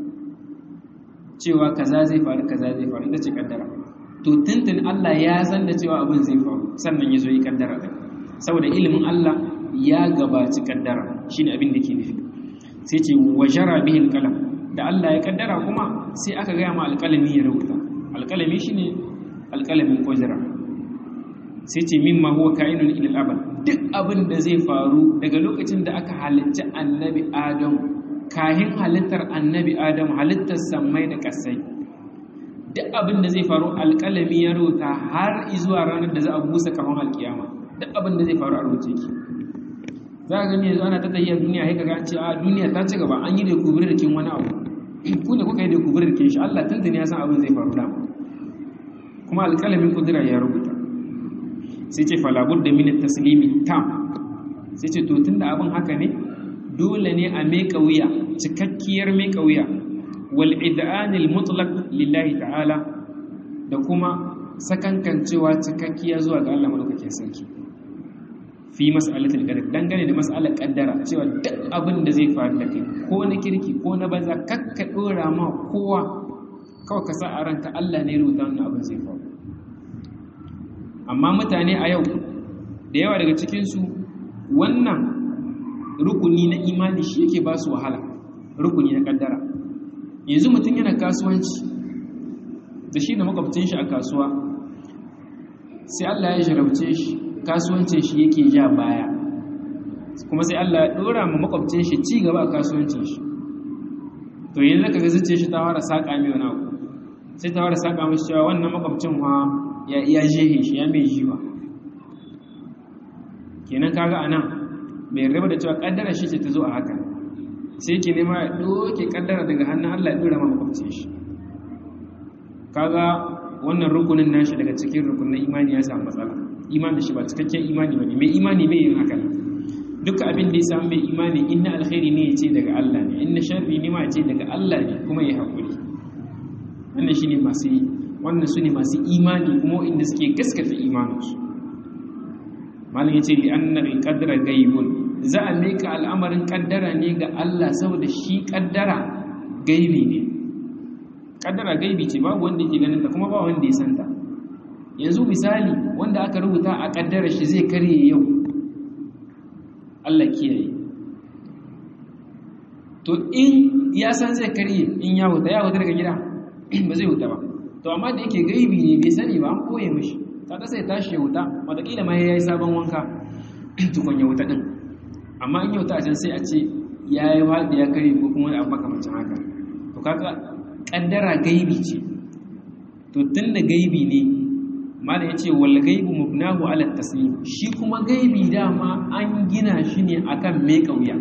cewa kaza zai faru kaza zai faru ita ce kaddara to tuntun Allah ya san da cewa abin zai faru sannan ya zo yi kaddara da saboda ilimin Allah ya gabaci kaddara shine abin da ke nufi sai ce wajara bihi alqalam da Allah ya kaddara kuma sai aka gaya ma alqalami ya rubuta alqalami shine alqalamin kujra sai ce mimma huwa kainun ila al-abad duk abin da zai faru daga lokacin da aka halicci annabi adam kahin halittar annabi adam halittar sammai da kasai duk abin da zai faru alƙalami ya rubuta har zuwa ranar da za a busa kafin alkiyama duk abin da zai faru a rubuce ki za ka gani yanzu ana ta tafiya duniya sai kaga an ce a duniya ta ci gaba an yi da kubur da kin wani abu ku ne kuka yi da kubur da kin shi Allah tuntuni ya san abin zai faru dama kuma alƙalamin kudura ya rubuta sai ce falabud da min taslimi tam sai ce to tunda abin haka ne dole ne a meka wuya cikakkiyar meka wuya wal id'anil mutlaq lillahi ta'ala da kuma sakankancewa cikakkiya zuwa ga Allah madaukakin sarki fi mas'alatul qadar dangane da mas'alar kaddara cewa duk abin da zai faru da kai ko na kirki ko na banza kakka dora ma kowa kawai ka sa a ranka Allah ne rubuta wannan abin zai faru amma mutane a yau da yawa daga cikinsu wannan rukuni na imani shi yake ba su wahala rukuni na kaddara yanzu mutum yana kasuwanci da shi da makwabcin shi a kasuwa sai Allah ya jarabce shi kasuwancin shi yake ja baya kuma sai Allah ya dora ma makwabcin shi ci gaba a kasuwancin shi to yanzu ka ga zuciyar shi ta fara saka mai wani abu sai ta fara saka mashi cewa wannan makwabcin wa ya iya jehe shi ya mai jiwa kenan kaga anan bai raba da cewa kaddara shi ce ta zo a haka sai ke nema ya doke kaddara daga hannun Allah ya dora ma makwabcin shi kaga wannan rukunin nashi daga cikin rukunin imani ya samu matsala imani shi ba cikakken imani bane mai imani bai yin haka duka abin da ya samu mai imani inna alkhairi ne ya ce daga Allah ne inna sharri ne ma ya ce daga Allah ne kuma ya haƙuri wannan shine masu wannan su ne masu imani kuma inda suke gaskata imaninsu malam yace li anna al-qadra ghaibun za a mika al'amarin kaddara ne ga Allah saboda shi kaddara gaibi ne kaddara gaibi ce babu wanda yake ganin ta kuma ba wanda ya san ta yanzu misali wanda aka rubuta a kaddara shi zai karye yau Allah kiyaye to in ya san zai karye in ya huta ya huta daga gida ba zai huta ba to amma da yake gaibi ne bai sani ba an koye mishi kaga sai tashi ya wuta wataƙila ma ya yi sabon wanka tukun ya wuta ɗin amma in ya wuta a can sai a ce ya yi faɗi ya kare ko kuma abu makamacin haka to kaga kaddara gaibi ce to tun da gaibi ne malam yace wal gaibu mubnahu ala taslim shi kuma gaibi dama an gina shi ne akan me kauya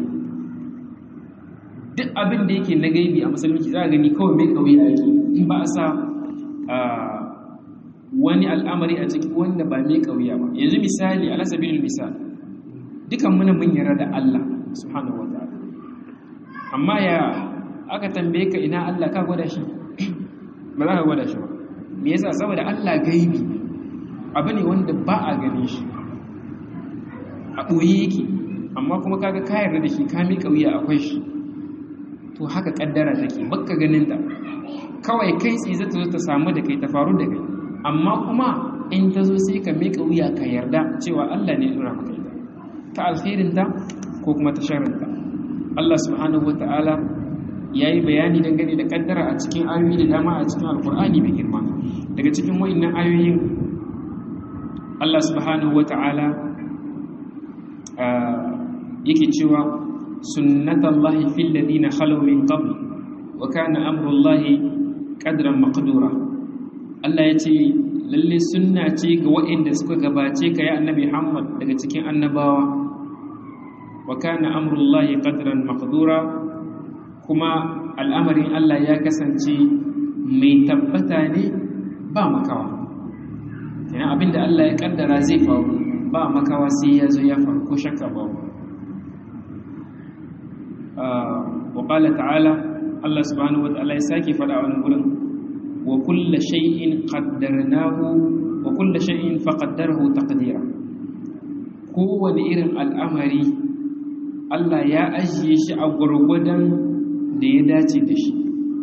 duk abin da yake na gaibi a musulunci za a gani kawai mai kauya yake in ba a sa wani al'amari a ciki wanda ba mai kauya ba yanzu misali ala sabilil misal dukan muna mun yarda da Allah subhanahu wa ta'ala amma ya aka tambaye ka ina Allah ka gwada shi ba za ka gwada shi ba me yasa saboda Allah gaibi abu ne wanda ba a gane shi a ɓoye yake amma kuma kaga ka yarda da shi ka mi kauya akwai shi to haka kaddara take bakka ganin ta kawai kai tsaye zata zo ta samu da kai ta faru da kai amma kuma in ta zo sai ka miƙa wuya ka yarda cewa Allah ne ya dora maka ita ta alkhairin ta ko kuma ta sharrin ta Allah subhanahu wata'ala yayi bayani dangane da kaddara a cikin ayoyi da dama a cikin alkur'ani mai girma daga cikin wayannan ayoyin Allah subhanahu wata'ala yake cewa sunnatallahi fil ladina khalu min qabl wa kana amrullahi qadran maqdura Allah yace lalle sunna ce ga waɗanda suka gabace ka ya annabi Muhammad daga cikin annabawa wa kana amrullahi qadran maqdura kuma al'amarin Allah ya kasance mai tabbata ne ba makawa kenan abinda Allah ya kaddara zai faru ba makawa sai ya zo ya faru ko shakka babu وقال تعالى الله سبحانه وتعالى يساكي فدا wani gurin wa kullu shay'in qaddarnahu wa kullu shay'in faqaddarahu taqdira kowane irin al'amari Allah ya ajiye shi a gurgudan da ya dace da shi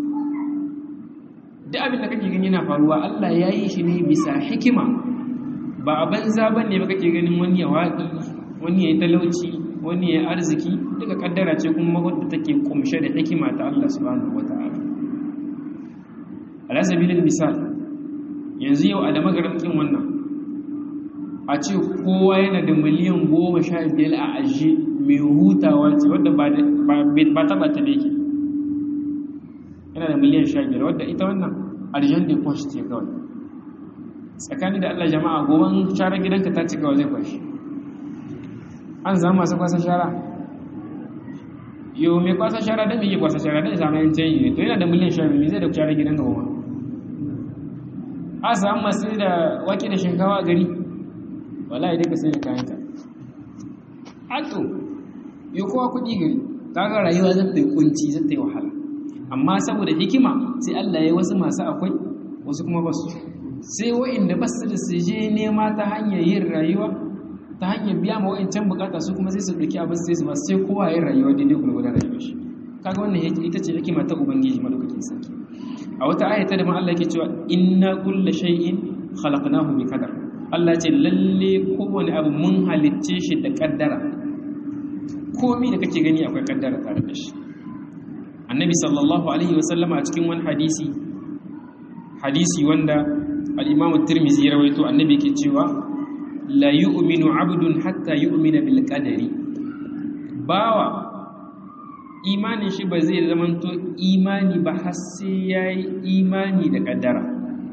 duk abin da kake gani yana faruwa Allah ya yi shi ne bisa hikima ba a banza bane ba kake ganin wani ya waƙi wani ya yi talauci wani ya arziki duka kaddara ce kuma wadda take kumshe da hikima ta Allah subhanahu wata'ala ala sabilil misal yanzu yau a da magaramkin wannan a ce kowa yana da miliyan goma sha biyar a ajiye mai hutawa ce wadda ba taba ta da yake yana da miliyan sha biyar wadda ita wannan arjan da kwashi ce kawai tsakani da Allah jama'a goban share gidanka ta ce kawai zai kwashi an zama masu kwasa shara yau mai kwasa shara da mai kwasa shara da zama yin canyi ne to yana da miliyan sha biyu zai da shara gidan ga goma a samu masu da wake da shinkawa a gari wala idan ka sai da kayan ta ato yau kowa kuɗi gari kaga rayuwa zai ta yi kunci zai ta yi wahala amma saboda hikima sai Allah ya wasu masu akwai wasu kuma basu sai wa'inda basu da su je nema ta hanyar yin rayuwa ta hanyar biya ma wa'incan bukata su kuma sai su ɗauki abin sai su ba sai kowa yin rayuwa daidai gurgurar rayuwar shi kaga wannan ita ce hikima ta ubangiji madaukakin sarki a wata aya ta da ma Allah yake cewa inna kulla shay'in khalaqnahu bi qadar Allah ce lalle kowane abu mun halicce shi da kaddara komai da kake gani akwai kaddara tare da shi annabi sallallahu alaihi wasallama a cikin wani hadisi hadisi wanda al-imamu tirmizi ya rawaito annabi yake cewa la yu'minu 'abdun hatta yu'mina bil qadari bawa imanin shi ba zai zamanto imani ba har sai yayi imani da kaddara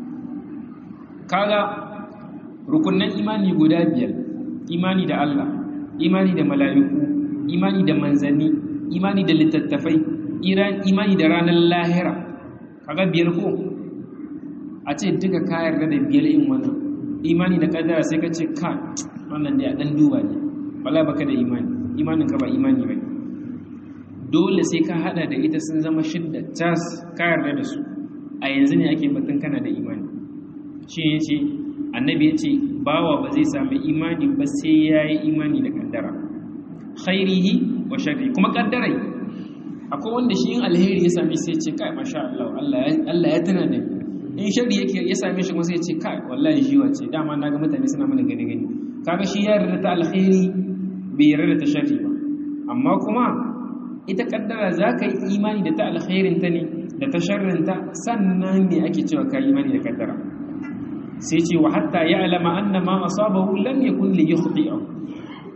kaga rukunnan imani guda biyar imani da Allah imani da mala'iku imani da manzanni imani da littattafai imani da ranar lahira kaga biyar ko a ce duka ka yarda da biyar in wannan imani da kaddara sai ka ce ka wannan da ya dan duba ne wala baka da imani imanin ka ba imani bane dole sai ka hada da ita sun zama shidda tas ka yarda da su a yanzu ne ake batun kana da imani shi ne ce annabi ya ce bawa ba zai sami imani ba sai ya yi imani da kaddara khairihi wa sharri kuma kaddarai akwai wanda shi yin alheri ya sami sai ce kai masha Allah Allah ya tana da in sharri yake ya same shi kuma sai ce kai wallahi shi wace dama na ga mutane suna mana gani gani kaga shi ya yarda ta alheri bai yarda ta sharri ba amma kuma ita kaddara za ka yi imani da ta alkhairin ta ne da ta sharrin ta sannan ne ake cewa ka imani da kaddara sai ce wa hatta ya alama anna ma asabahu lam yakun li yukhti'ahu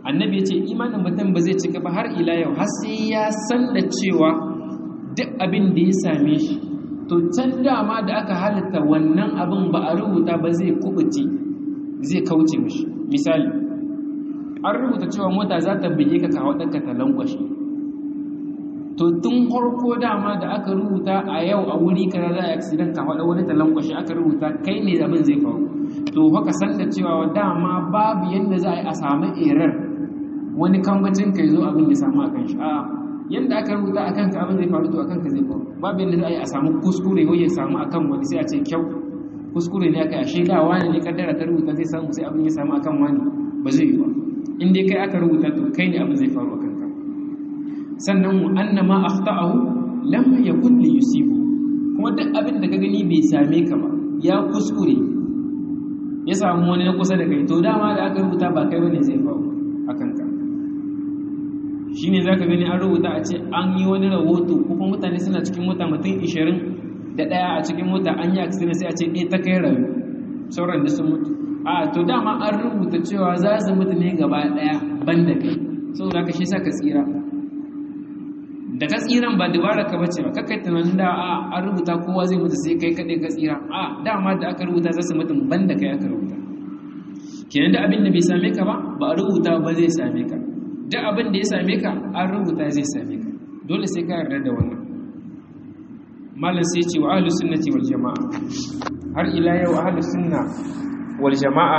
annabi ya ce imanin mutum ba zai cika ba har ila yau har sai ya san da cewa duk abin da ya same shi to can dama da aka halitta wannan abin ba a rubuta ba zai kubuce zai kauce mishi misali an rubuta cewa mota za ta bige ka kawo ɗanka ta lankwashe to tun farko dama da aka rubuta a yau a wuri kaza za a yi accident ka faɗa wani ta lankwashe aka rubuta kai ne abin zai faru to haka san da cewa dama babu yadda za a yi a samu erar wani kambacin ka zo abin ya samu a kan shi a yadda aka rubuta a kanka abin zai faru to a kanka zai faru babu yadda za a yi a samu kuskure ko ya samu a kan wani sai a ce kyau kuskure ne aka yi a shega wani ne kaddara ta rubuta zai samu sai abin ya samu a kan wani ba zai yi ba in dai kai aka rubuta to kai ne abin zai faru a kanka sannan mu annama akhta'ahu lam yakun li yusibu kuma duk abin da ka gani bai same ka ba ya kuskure ya samu wani na kusa da kai to dama da aka rubuta ba kai bane zai faru a kanka shi ne za ka gani an rubuta a ce an yi wani rahoto kuma mutane suna cikin mota mutum 20 da ɗaya a cikin mota an yi accident sai a ce ɗaya ta kai rayu sauran da sun mutu a to dama an rubuta cewa za su mutu ne gaba ɗaya ban da kai saboda ka shi sa ka tsira da ka tsiran ba dubara ka bace ba kakai tunanin da a an rubuta kowa zai mutu sai kai kaɗai ka tsira a dama da aka rubuta za su mutu ban da kai aka rubuta kenan da abin da bai same ka ba ba a rubuta ba zai same ka duk abin da ya same ka an rubuta zai same ka dole sai ka yarda da wannan malam sai ce wa ahlus sunnati wal jamaa har ila yau ahlus sunna wal jamaa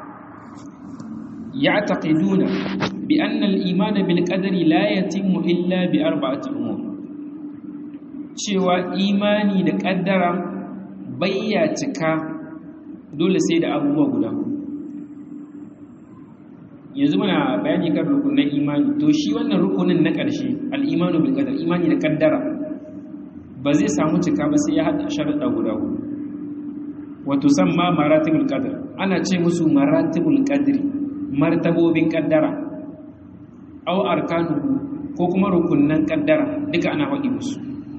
ya'taqiduna bi anna al iman bil qadari la yatimmu illa bi arba'ati umur cewa imani da kaddara bayya cika dole sai da abubuwa guda yanzu muna bayani kan rukunin imani to shi wannan rukunin na ƙarshe al'imanu bil qadar imani da kaddara ba zai samu cika ba sai ya haɗa sharuɗa guda hudu wato samma maratibul qadar ana ce musu maratibul qadri martabobin kaddara aw arkanuhu ko kuma rukunnan kaddara duka ana faɗi musu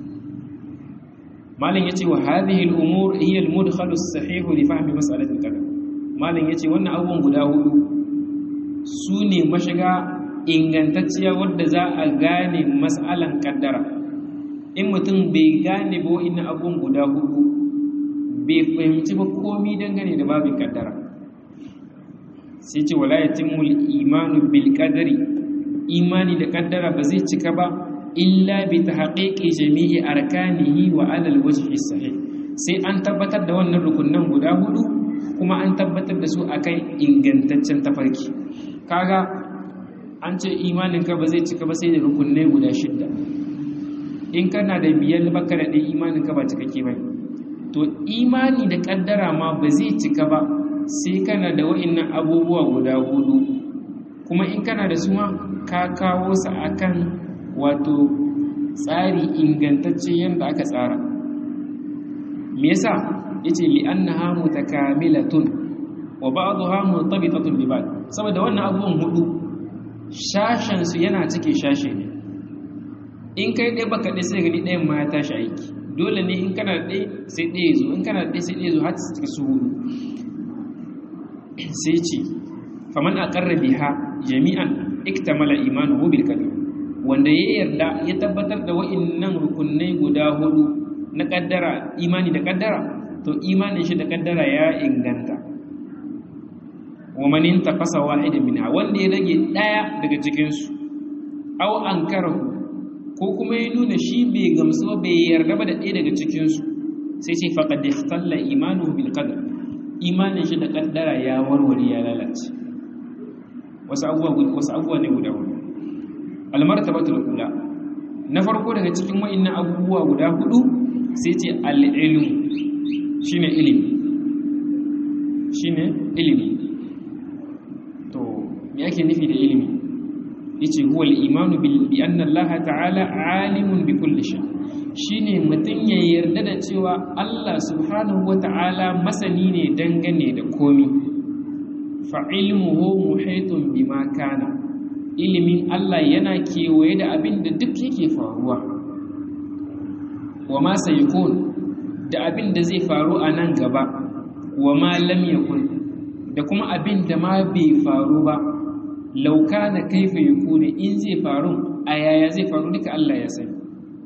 malam yace wa hadhihi al-umur hiya al-mudkhalu as-sahih li fahmi mas'alati al-qadar malam yace wannan abubuwan guda hudu su ne mashiga ingantacciya wadda za a gane mas'alan kaddara in mutum bai gane ba wa'in abubuwan guda hudu bai fahimci ba komi dangane da babin kaddara sai ce wala yatimul imanu bil qadari imani da kaddara ba zai cika ba illa bi tahqiqi jami'i arkanihi wa ala alwajhi sahih sai an tabbatar da wannan rukunnan guda hudu kuma an tabbatar da su akan ingantaccen tafarki kaga an ce imaninka ba zai cika ba sai da rukunai guda shidda in kana da biyar baka da ɗaya imaninka ba cikakke ba to imani da ƙaddara ma ba zai cika ba sai kana da wa'innan abubuwa guda hudu kuma in kana da su ma ka kawo su akan wato tsari ingantacce yadda aka tsara me yasa yace li annaha mutakamilatun wa ba'daha murtabitatun bi ba'd saboda wannan abubuwan hudu shashen su yana cike shashe ne in kai dai baka dai sai gani ɗayan ma ya tashi aiki dole ne in kana da ɗaya sai ɗaya zo in kana da ɗaya sai ɗaya zo har su su hudu sai ce faman aqarra biha jami'an iktamala imanuhu bil qadar wanda ya yarda ya tabbatar da wa'annan rukunai guda hudu na kaddara imani da kaddara to imanin shi da kaddara ya inganta wa man intaqasa wahidan minha wanda ya rage daya daga cikin su aw ankarahu ko kuma ya nuna shi bai gamsu ba bai yarda ba da ɗaya daga cikin su sai ce faqad ikhtalla imanuhu bil qadar imanin shi da kaddara ya warware ya lalace wasu abubuwa wasu abubuwa ne guda hudu al-martabatul ula na farko daga cikin wa'annan abubuwa guda hudu sai ce al-ilm shine ilimi shine ilimi to me yake nufi da ilimi yace huwa al-imanu bi anna Allah ta'ala alimun bi kulli shay shine mutun ya yarda da cewa Allah subhanahu wata'ala masani ne dangane da komi fa ilmuhu muhitun bima kana ilimin Allah yana kewaye da abin da duk yake faruwa wa ma sayakun da abin da zai faru a nan gaba wa ma lam yakun da kuma abin da ma bai faru ba law kana kaifa yakunu in zai faru a yaya zai faru duka Allah ya sani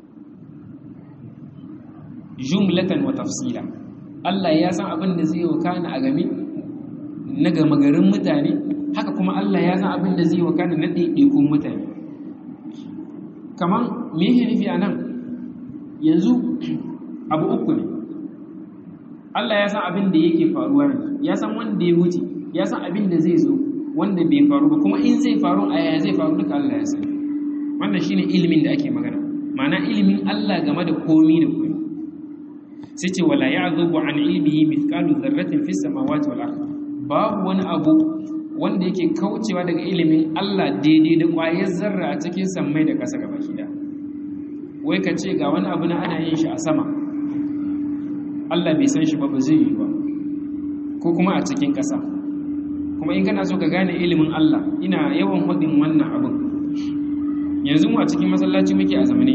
jumlatan wa tafsila Allah ya san abin da zai wakana a game na gama garin mutane haka kuma Allah ya san abin da zai wakana na ɗaiɗaikun mutane kamar me yake nufi a nan yanzu abu uku ne Allah ya san abin da yake faruwa ne ya san wanda ya wuce ya san abin da zai zo wanda bai faru ba kuma in zai faru a yaya zai faru duka Allah ya sani wannan shine ilimin da ake magana ma'ana ilimin Allah game da komi da komi sai ce wala ya'zubu an ilmihi mithqalu dharratin fis samawati wal ardh babu wani abu wanda yake kaucewa daga ilimin Allah daidai da ƙwayar zarra a cikin sammai da ƙasa gaba shida wai ka ce ga wani abu na ana yin shi a sama Allah bai san shi ba ba zai yi ba ko kuma a cikin ƙasa kuma in kana so ka gane ilimin Allah ina yawan hudin wannan abin yanzu mu a cikin masallaci muke a zamane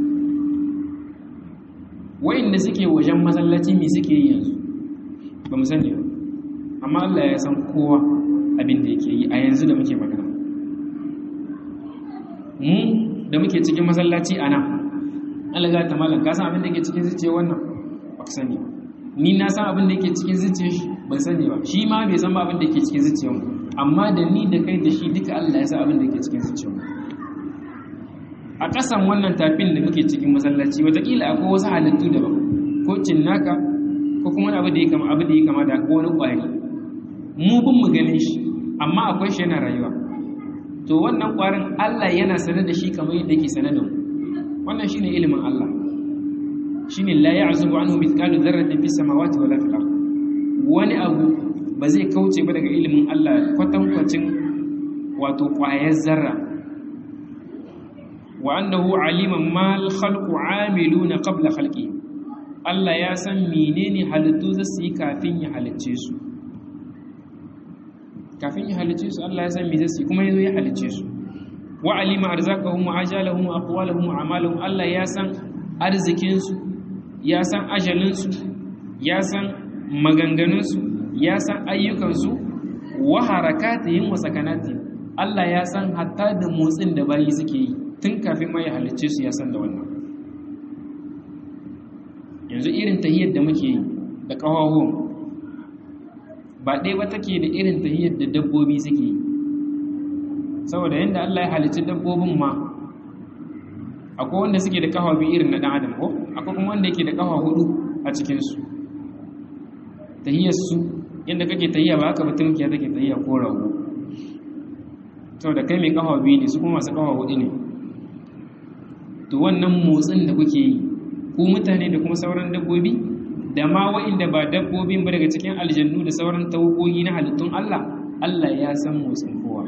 wa'inda suke wajen masallaci me suke yi yanzu ba mu sani ba amma Allah ya san kowa abin da yake yi a yanzu da muke magana mu da muke cikin masallaci a nan alaga ta malam ka san abin da yake cikin zuciya wannan ba ka sani ni na san abin da yake cikin zuciya shi ban sani ba shi ma bai san ba abin da yake cikin zuciya mu amma da ni da kai da shi duka Allah ya san abin da yake cikin zuciya mu a ƙasan wannan tafin da muke cikin masallaci wataƙila akwai wasu halittu daban ko cinnaka ko kuma abu da ya kama abu da ya kama da ko wani ƙwari mu bin mu ganin shi amma akwai shi yana rayuwa to wannan ƙwarin Allah yana sanar da shi kamar yadda yake sanar da mu wannan shine ilimin Allah shine la ya'zubu anhu mithqalu dharratin fis samawati wala fil ard wani abu ba zai kauce ba daga ilimin Allah kwatankwacin wato ƙwayar zarra wa annahu aliman mal khalqu amiluna qabla khalqi Allah ya san menene halittu za su yi kafin ya halicce su kafin ya halicce su Allah ya san me za su yi kuma yazo ya halicce su wa alima arzaqahum wa ajalahum wa aqwalahum wa a'malahum Allah ya san arzikin su ya san ajalin su ya san maganganun su ya san ayyukan su wa harakatihim wa sakanatihim Allah ya san hatta da motsin da bayi suke yi tun kafin ma ya halicce su ya san da wannan yanzu irin tahiyar da muke yi da ƙawawon ba ɗaya ba take da irin tahiyar da dabbobi suke yi saboda yadda Allah ya halicci dabbobin ma akwai wanda suke da ƙawa biyu irin na ɗan adam ko akwai kuma wanda yake da ƙawa hudu a cikinsu tahiyarsu yadda kake tahiya ba haka batun kiya take tahiya ko rago saboda kai mai ƙawa biyu ne su kuma masu ƙawa hudu ne to wannan motsin da kuke yi ku mutane da kuma sauran dabbobi da ma wa'inda ba dabbobin ba daga cikin aljannu da sauran tawagogi na halittun Allah Allah ya san motsin kowa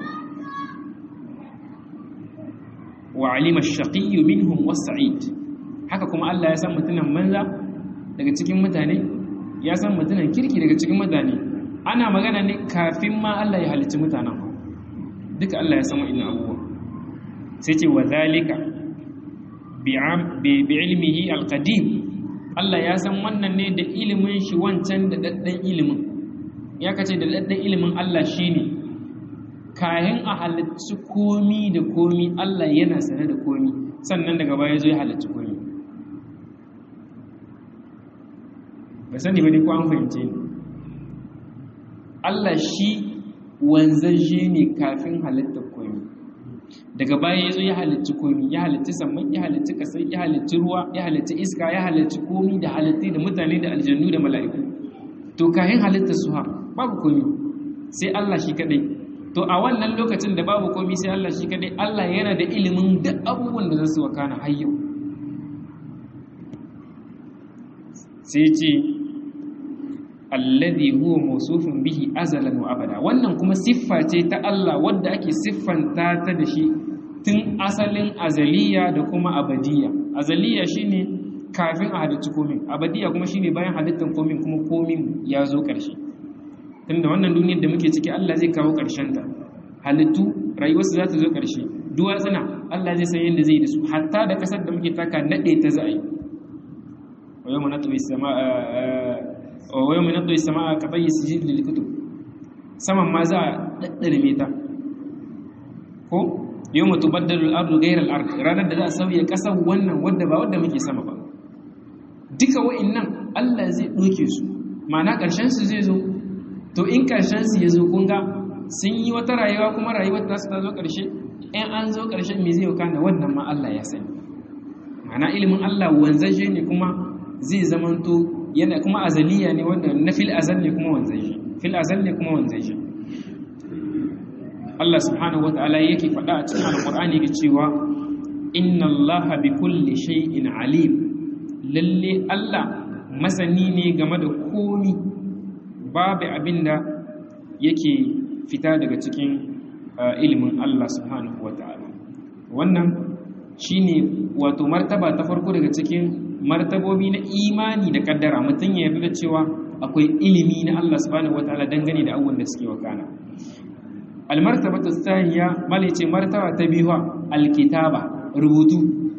wa alima ash-shaqiyyu minhum was-sa'id haka kuma Allah ya san mutunan manza daga cikin mutane ya san mutunan kirki daga cikin mutane ana magana ne kafin ma Allah ya halicci mutanen duka Allah ya san wa'innan abubuwa sai ce wa zalika bi'ilmihi alqadim Allah ya san wannan ne da ilimin shi wancan da daddan ilimin ya kace da daddan ilimin Allah shine kayan a halicci komi da komi Allah yana sane da komi sannan daga baya zo ya halicci komi ba sani ba ne ko an fahimce ni Allah shi wanzan ne kafin halittar komi daga baya ya zo ya halicci komi ya halicci samman ya halicci kasai ya halicci ruwa ya halicci iska ya halicci komi da halitti da mutane da aljannu da mala'iku to kayan halittar su ha babu komi sai Allah shi kadai to a wannan lokacin da babu komi sai Allah shi kadai Allah yana da ilimin duk abubuwan da za su wakana har yau sai ce alladhi huwa mawsufun bihi azalan wa abada wannan kuma siffa ce ta Allah wadda ake siffanta ta da shi tun asalin azaliya da kuma abadiya azaliya shine kafin a halicci komin abadiya kuma shine bayan halittar komin kuma komin ya zo ƙarshe tunda wannan duniyar da muke ciki Allah zai kawo ƙarshen ta halittu rayuwarsu za ta zo ƙarshe duwatsuna Allah zai san yadda zai yi da su hatta da ƙasar da muke taka naɗe ta za a yi wa yau mana tuwi wa yau minatu sama a kaɓayi su jiri da likito saman ma za a ɗaɗɗarme ta ko yawma tubaddalu al-ardu ghayra al-ard ranar da za a sauya kasar wannan wanda ba wanda muke sama ba duka wa'annan Allah zai doke su ma'ana karshen su zai zo to in karshen su ya zo kun ga sun yi wata rayuwa kuma rayuwar ta su ta zo karshe in an zo karshen me zai kana wannan ma Allah ya sani ma'ana ilimin Allah wanzaje ne kuma zai zamanto yana kuma azaliya ne wanda na fil azal ne kuma wanzaje fil azal ne kuma wanzaje Allah subhanahu wata'ala yake faɗa a cikin alƙur'ani da cewa inna Allah bi kulli shay'in alim lalle Allah masani ne game da komi babu abinda yake fita daga cikin ilimin Allah subhanahu wata'ala wannan shine wato martaba ta farko daga cikin martabobi na imani da kaddara mutum ya yarda da cewa akwai ilimi na Allah subhanahu wata'ala dangane da abubuwan da suke wakana almartabatu thaniya malice martaba ta biyu alkitaba rubutu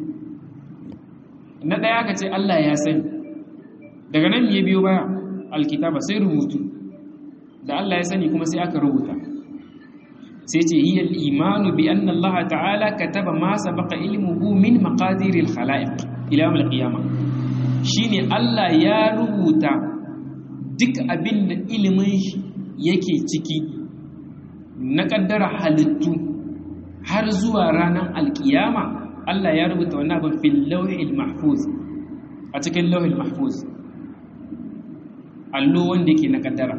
na daya ka ce Allah ya sani daga nan ya biyo baya alkitaba sai rubutu da Allah ya sani kuma sai aka rubuta sai ce hiya al-imanu bi anna Allah ta'ala kataba ma sabaqa ilmuhu min maqadir al-khalaiq ila yawm al-qiyamah shine Allah ya rubuta duk abin da ilimin shi yake ciki na kaddara halittu har zuwa ranar alkiyama Allah ya rubuta wannan abin fil lawhil mahfuz a cikin lawhil mahfuz allo wanda yake na kaddara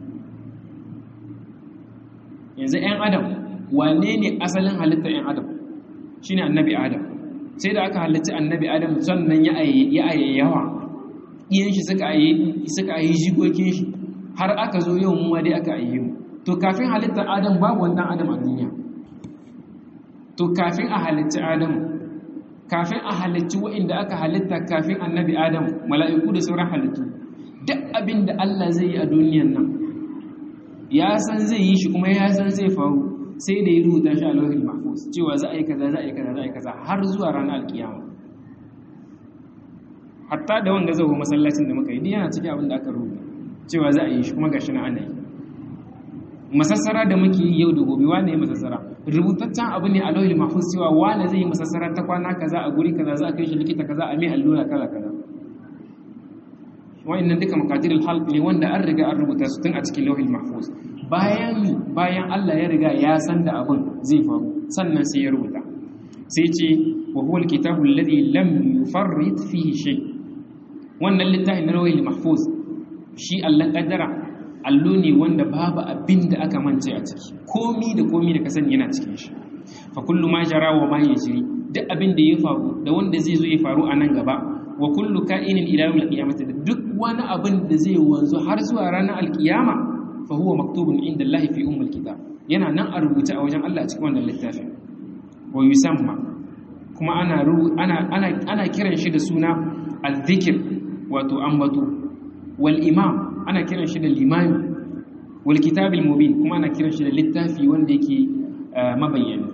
yanzu 'yan adam wane ne asalin halitta 'yan adam shine annabi adam sai da aka halitta annabi adam sannan ya ayyawa iyan shi suka ayi jikokin shi har aka zo yau mu dai aka ayye mu to kafin halittar adam babu wannan adam a duniya to kafin a halitta adam kafin a halitta wa'inda aka halitta kafin annabi adam mala'iku da sauran halittu duk abin da Allah zai yi a duniyan nan ya san zai yi shi kuma ya san zai faru sai da ya rubuta shi a lauhin mahfuz cewa za a yi kaza za a yi kaza za a yi kaza har zuwa ranar alkiyama hatta da wanda zai masallacin da muka yi yana cikin abin da aka rubuta cewa za a yi shi kuma gashi na ana yi masassara da muke yi yau da gobe wane ya masassara rubutaccen abu ne a lauhin mahfuz cewa wane zai yi masassara ta kwana kaza a guri kaza za a kai shi likita kaza a mai allura kaza kaza wa'annan duka makadirul halq ne wanda an riga an rubuta su tun a cikin lauhil mahfuz bayan bayan Allah ya riga ya san da abin zai faru sannan sai ya rubuta sai ce wa huwa alkitabu alladhi lam yufarrit fihi shay wannan littafin na lauhil mahfuz shi Allah kaddara allo ne wanda babu abin da aka mance a ciki komi da komi da ka sani yana cikin shi fa kullu ma jara wa ma yajri duk abin da ya faru da wanda zai zo ya faru a nan gaba wa kullu ka'inin ila yawmil qiyamati da duk wani abin da zai wanzu har zuwa ranar alkiyama fa huwa maktubun inda Allah fi ummul kitab yana nan a rubuce a wajen Allah cikin wannan littafin wa yusamma kuma ana ana ana ana kiran shi da suna al-dhikr wato ambato wal imam ana kiran shi da limami wal kitab al-mubin kuma ana kiran shi da littafi wanda yake mabayyani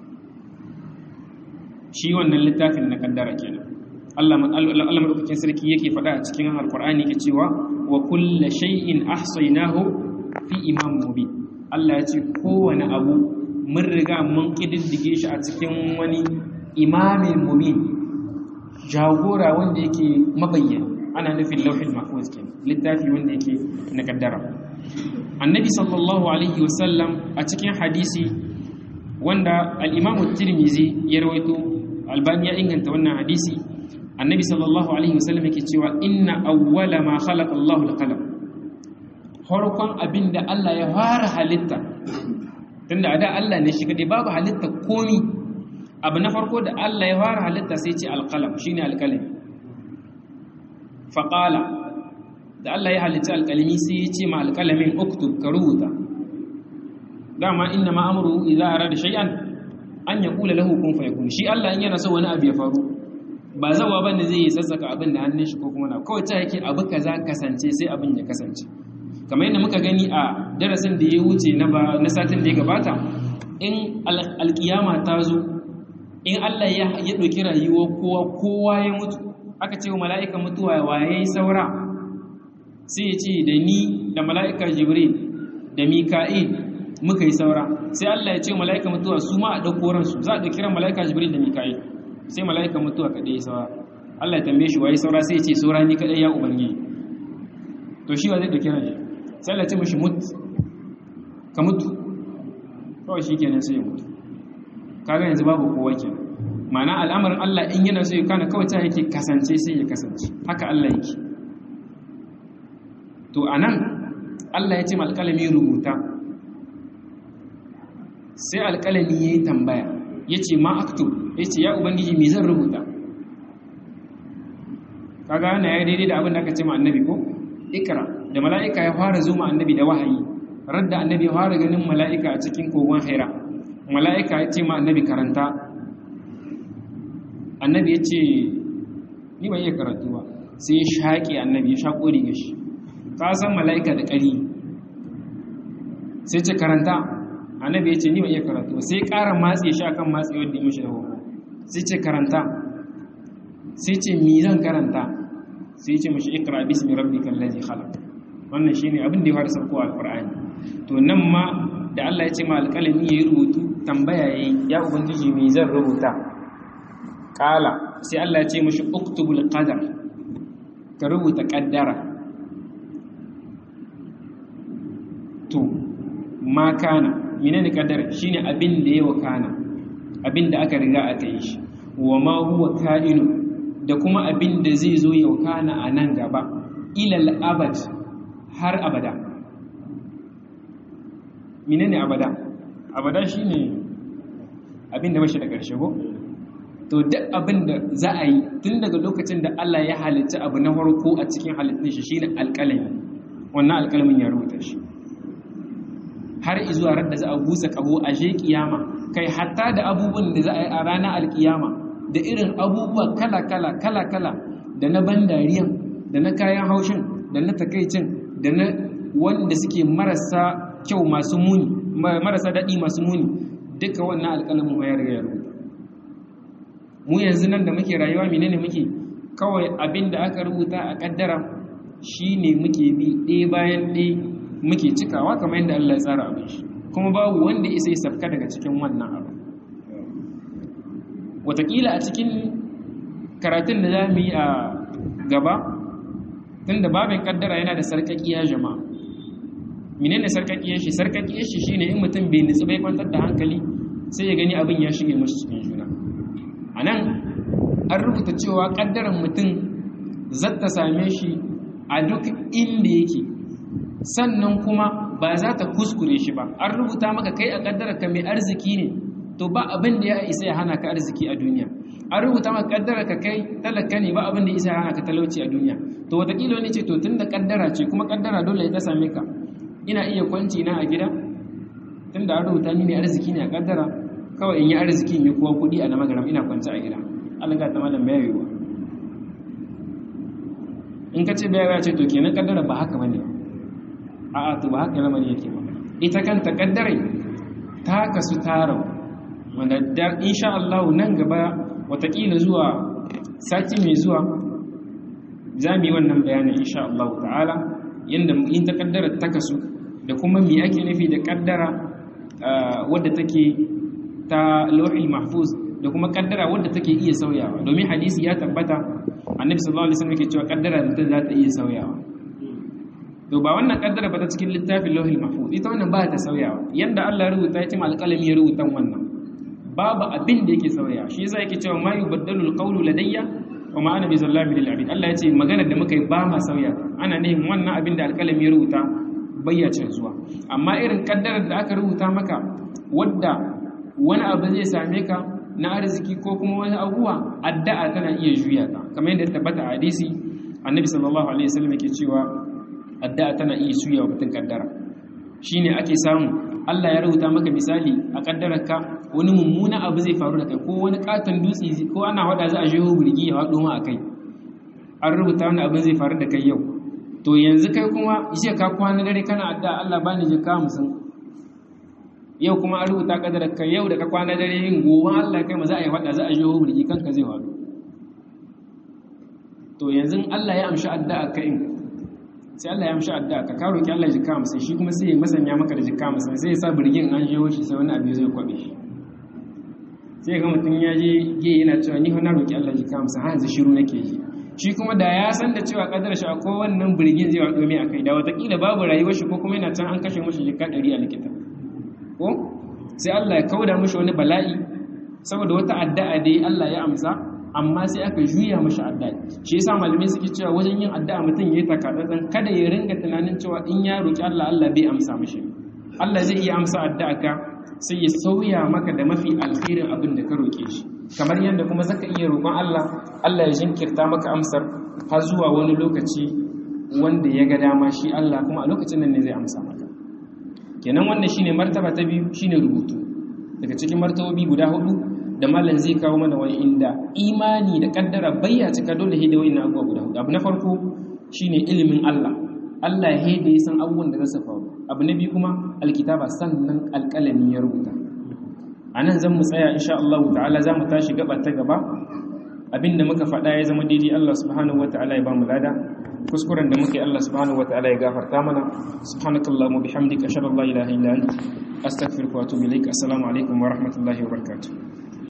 shi wannan littafin na kaddara kenan Allah madaukakin sarki yake faɗa a cikin alkur'ani yake cewa wa kulla shay'in ahsaynahu fi imam mubin Allah ya ce kowane abu mun riga mun kididdige shi a cikin wani imamin mubin jagora wanda yake mabayyana ana nufin lauhin mahfuz ke littafi wanda yake na kaddara annabi sallallahu alaihi wasallam a cikin hadisi wanda al-imam tirmizi ya rawaito albani ya inganta wannan hadisi annabi sallallahu alaihi wasallam yake cewa inna awwala ma khalaqa Allahu al-qalam farkon abinda Allah ya fara halitta tunda a da Allah ne shi kadai babu halitta komi abu na farko da Allah ya fara halitta sai ce al-qalam shine al-qalami fa qala da Allah ya halitta al-qalami sai ya ce ma al-qalamin uktub ka rubuta dama inna ma amruhu idza arada shay'an an yaqula lahu kun fayakun shi Allah in yana so wani abu ya faru ba zawa ba ne zai yi sassaka abin da hannun shi ko kuma na kawai ta yake abu kaza kasance sai abin ya kasance kamar yadda muka gani a darasin da ya wuce na satin da ya gabata in alkiyama ta zo in Allah ya ɗauki rayuwar kowa kowa ya mutu aka ce wa mala'ika mutuwa waye saura sai ya ce da ni da mala'ika jibril da mika'il muka yi saura sai Allah ya ce mala'ika mutuwa su ma a ɗauko ransu za a ɗauki ran mala'ika jibril da mika'il sai mala'ika mutuwa kaɗai saura Allah ya tambaye shi waye saura sai ya ce saura ni kaɗai ya ubangiji to shi wa zai ɗauki ran shi sai Allah ya ce mishi mut ka mutu kawai shi kenan sai ya mutu kaga yanzu babu kowa kenan ma'ana al'amarin Allah in yana so ya kana kawai ta yake kasance sai ya kasance haka Allah yake to anan Allah ya ce ma alƙalami rubuta sai alƙalami ya yi tambaya ya ce ma aktu ya ce ya ubangiji me zan rubuta kaga yana ya daidai da abin da aka ce ma annabi ko ikra da mala'ika ya fara zo ma annabi da wahayi radda annabi ya fara ganin mala'ika a cikin kogon haira mala'ika ya ce ma annabi karanta annabi ya ce ni ban iya karatu ba sai ya shaƙe annabi ya shaƙo riga shi ka san mala'ika da ƙari sai ce karanta annabi ya ce ni ban iya karatu ba sai ƙara matse shi akan matse wadda ya mishi da horo sai ce karanta sai ce mi zan karanta sai ce mashi ikra bismi rabbikal ladzi khalaq wannan shine abin da ya fara sauko alqur'ani to nan ma da Allah ya ce ma alƙalami yayi rubutu tambaya yayi ya ubangiji me zan rubuta kala sai Allah ya ce mashi uktubul qadar ka rubuta kaddara to ma kana menene kaddara shine abin da yawa kana abin da aka riga aka yi shi wa ma huwa ka'inu da kuma abin da zai zo ya kana a nan gaba ilal abad har abada menene abada abada shine abin da bashi da ƙarshe ko to duk abin da za a yi tun daga lokacin da Allah ya halitta abu na farko a cikin halittun shi shine alƙalami wannan alƙalamin ya rubuta shi har izuwa ran da za a busa kabo a je kiyama kai hatta da abubuwan da za a yi a ranar alkiyama da irin abubuwa kala kala kala kala da na ban dariyan da na kayan haushin da na takaicin da na wanda suke marasa kyau masu muni marasa daɗi masu muni duka wannan alƙalamin ya riga ya rubuta mu yanzu nan da muke rayuwa menene muke kawai abin da aka rubuta a kaddara shine muke bi ɗaya bayan ɗaya muke cikawa kamar yadda Allah ya tsara abin shi kuma babu wanda isa ya safka daga cikin wannan abu watakila a cikin karatun da za mu yi a gaba tun da babin kaddara yana da sarƙaƙiya jama'a menene sarƙaƙiyar shi sarƙaƙiyar shi shine in mutum bai nutsu bai kwantar da hankali sai ya gani abin ya shige mashi cikin juna a nan an rubuta cewa ƙaddaran mutum zata same shi a duk inda yake sannan kuma ba za ta kuskure shi ba an rubuta maka kai a ƙaddarar ka mai arziki ne to ba abin da ya isa ya hana ka arziki a duniya an rubuta maka ƙaddarar ka kai talaka ne ba abin da ya isa ya hana ka talauci a duniya to watakila wani ce to tun da ƙaddara ce kuma ƙaddara dole ya ta same ka ina iya kwanci na a gida tun da an rubuta ni mai arziki ne a ƙaddara kawai in yi arziki mai kuwa kuɗi a na magaram ina kwanci a gida Allah ga ta malam bai yiwuwa in ka ce bai ce to kenan ƙaddara ba haka bane a'a to ba haka lamarin yake ba ita kanta kaddarai ta kasu tarau wanda da insha Allah nan gaba watakila zuwa sati mai zuwa za mu yi wannan bayanin insha Allah ta'ala yanda in ta kaddara ta kasu da kuma me ake nufi da kaddara wadda take ta lauhil mahfuz da kuma kaddara wadda take iya sauyawa domin hadisi ya tabbata annabi sallallahu alaihi wasallam yake cewa kaddara da za ta iya sauyawa to ba wannan kaddara ba ta cikin littafin lauhil mahfuz ita wannan ba ta sauyawa yanda Allah ya rubuta ya ce ma alƙalami ya rubuta wannan babu abin da yake sauyawa shi yasa yake cewa ma yubaddalu alqawlu ladayya wa ma ana bizallahi lil abid Allah ya ce maganar da muka yi ba ma sauya ana ne wannan abin da alƙalami ya rubuta bayyacin zuwa amma irin kaddarar da aka rubuta maka wadda wani abu zai same ka na arziki ko kuma wani abuwa addu'a tana iya juya ta kamar yadda tabbata a hadisi annabi sallallahu alaihi wasallam yake cewa addu'a tana iya suya wa mutum kaddara shine ake samu Allah ya rubuta maka misali a kaddararka wani mummuna abu zai faru da kai ko wani katon dutse ko ana wada za a jeho burgi ya hado ma akai an rubuta wani abin zai faru da kai yau to yanzu kai kuma ishe ka kwana dare kana addu'a Allah bani jika musun yau kuma an rubuta kaddararka yau da ka kwana dare yin gobe Allah kai ma za a yi wada za a jeho burgi kanka zai hado to yanzu Allah ya amshi addu'a kai sai Allah ya amshi addu'a ka ka roki Allah jikka 50 shi kuma sai ya masanya maka da jikka 50 sai ya sa birgin an je shi sai wani abu zai kwabe shi sai ga mutum ya je ge yana cewa ni na roki Allah jikka 50 har yanzu shiru nake yi shi kuma da ya san da cewa kadar shi akwai wannan birgin zai wado mai akai da watakila babu rayuwar shi ko kuma yana can an kashe mashi jikka 100 a likita ko sai Allah ya kauda mashi wani bala'i saboda wata addu'a dai Allah ya amsa amma sai aka juya mashi addu'a shi yasa malamai suke cewa wajen yin addu'a mutum yayi takatsantsan kada ya ringa tunanin cewa in ya roki Allah Allah bai amsa mashi Allah zai iya amsa addu'a ka sai ya sauya maka da mafi alkhairin abin da ka roke shi kamar yadda kuma zaka iya roƙon Allah Allah ya jinkirta maka amsar har zuwa wani lokaci wanda ya ga dama shi Allah kuma a lokacin nan ne zai amsa maka kenan wannan shine martaba ta biyu shine rubutu daga cikin martabobi guda hudu da malam zai kawo mana wani inda imani da kaddara bayya cika dole hidda wani abubuwa guda hudu abu na farko shine ilimin Allah Allah ya hede ya san abubuwan da za su faru abu na biyu kuma alkitaba sannan alƙalami ya rubuta a nan zan mu tsaya insha Allah ta'ala za mu tashi gaba ta gaba abinda muka faɗa ya zama daidai Allah subhanahu wa ta'ala ya ba mu lada kuskuren da muke Allah subhanahu wa ta'ala ya gafarta mana subhanakallahumma bihamdika ashhadu an la ilaha illa anta astaghfiruka wa atubu ilaik assalamu alaikum wa rahmatullahi wa barakatuh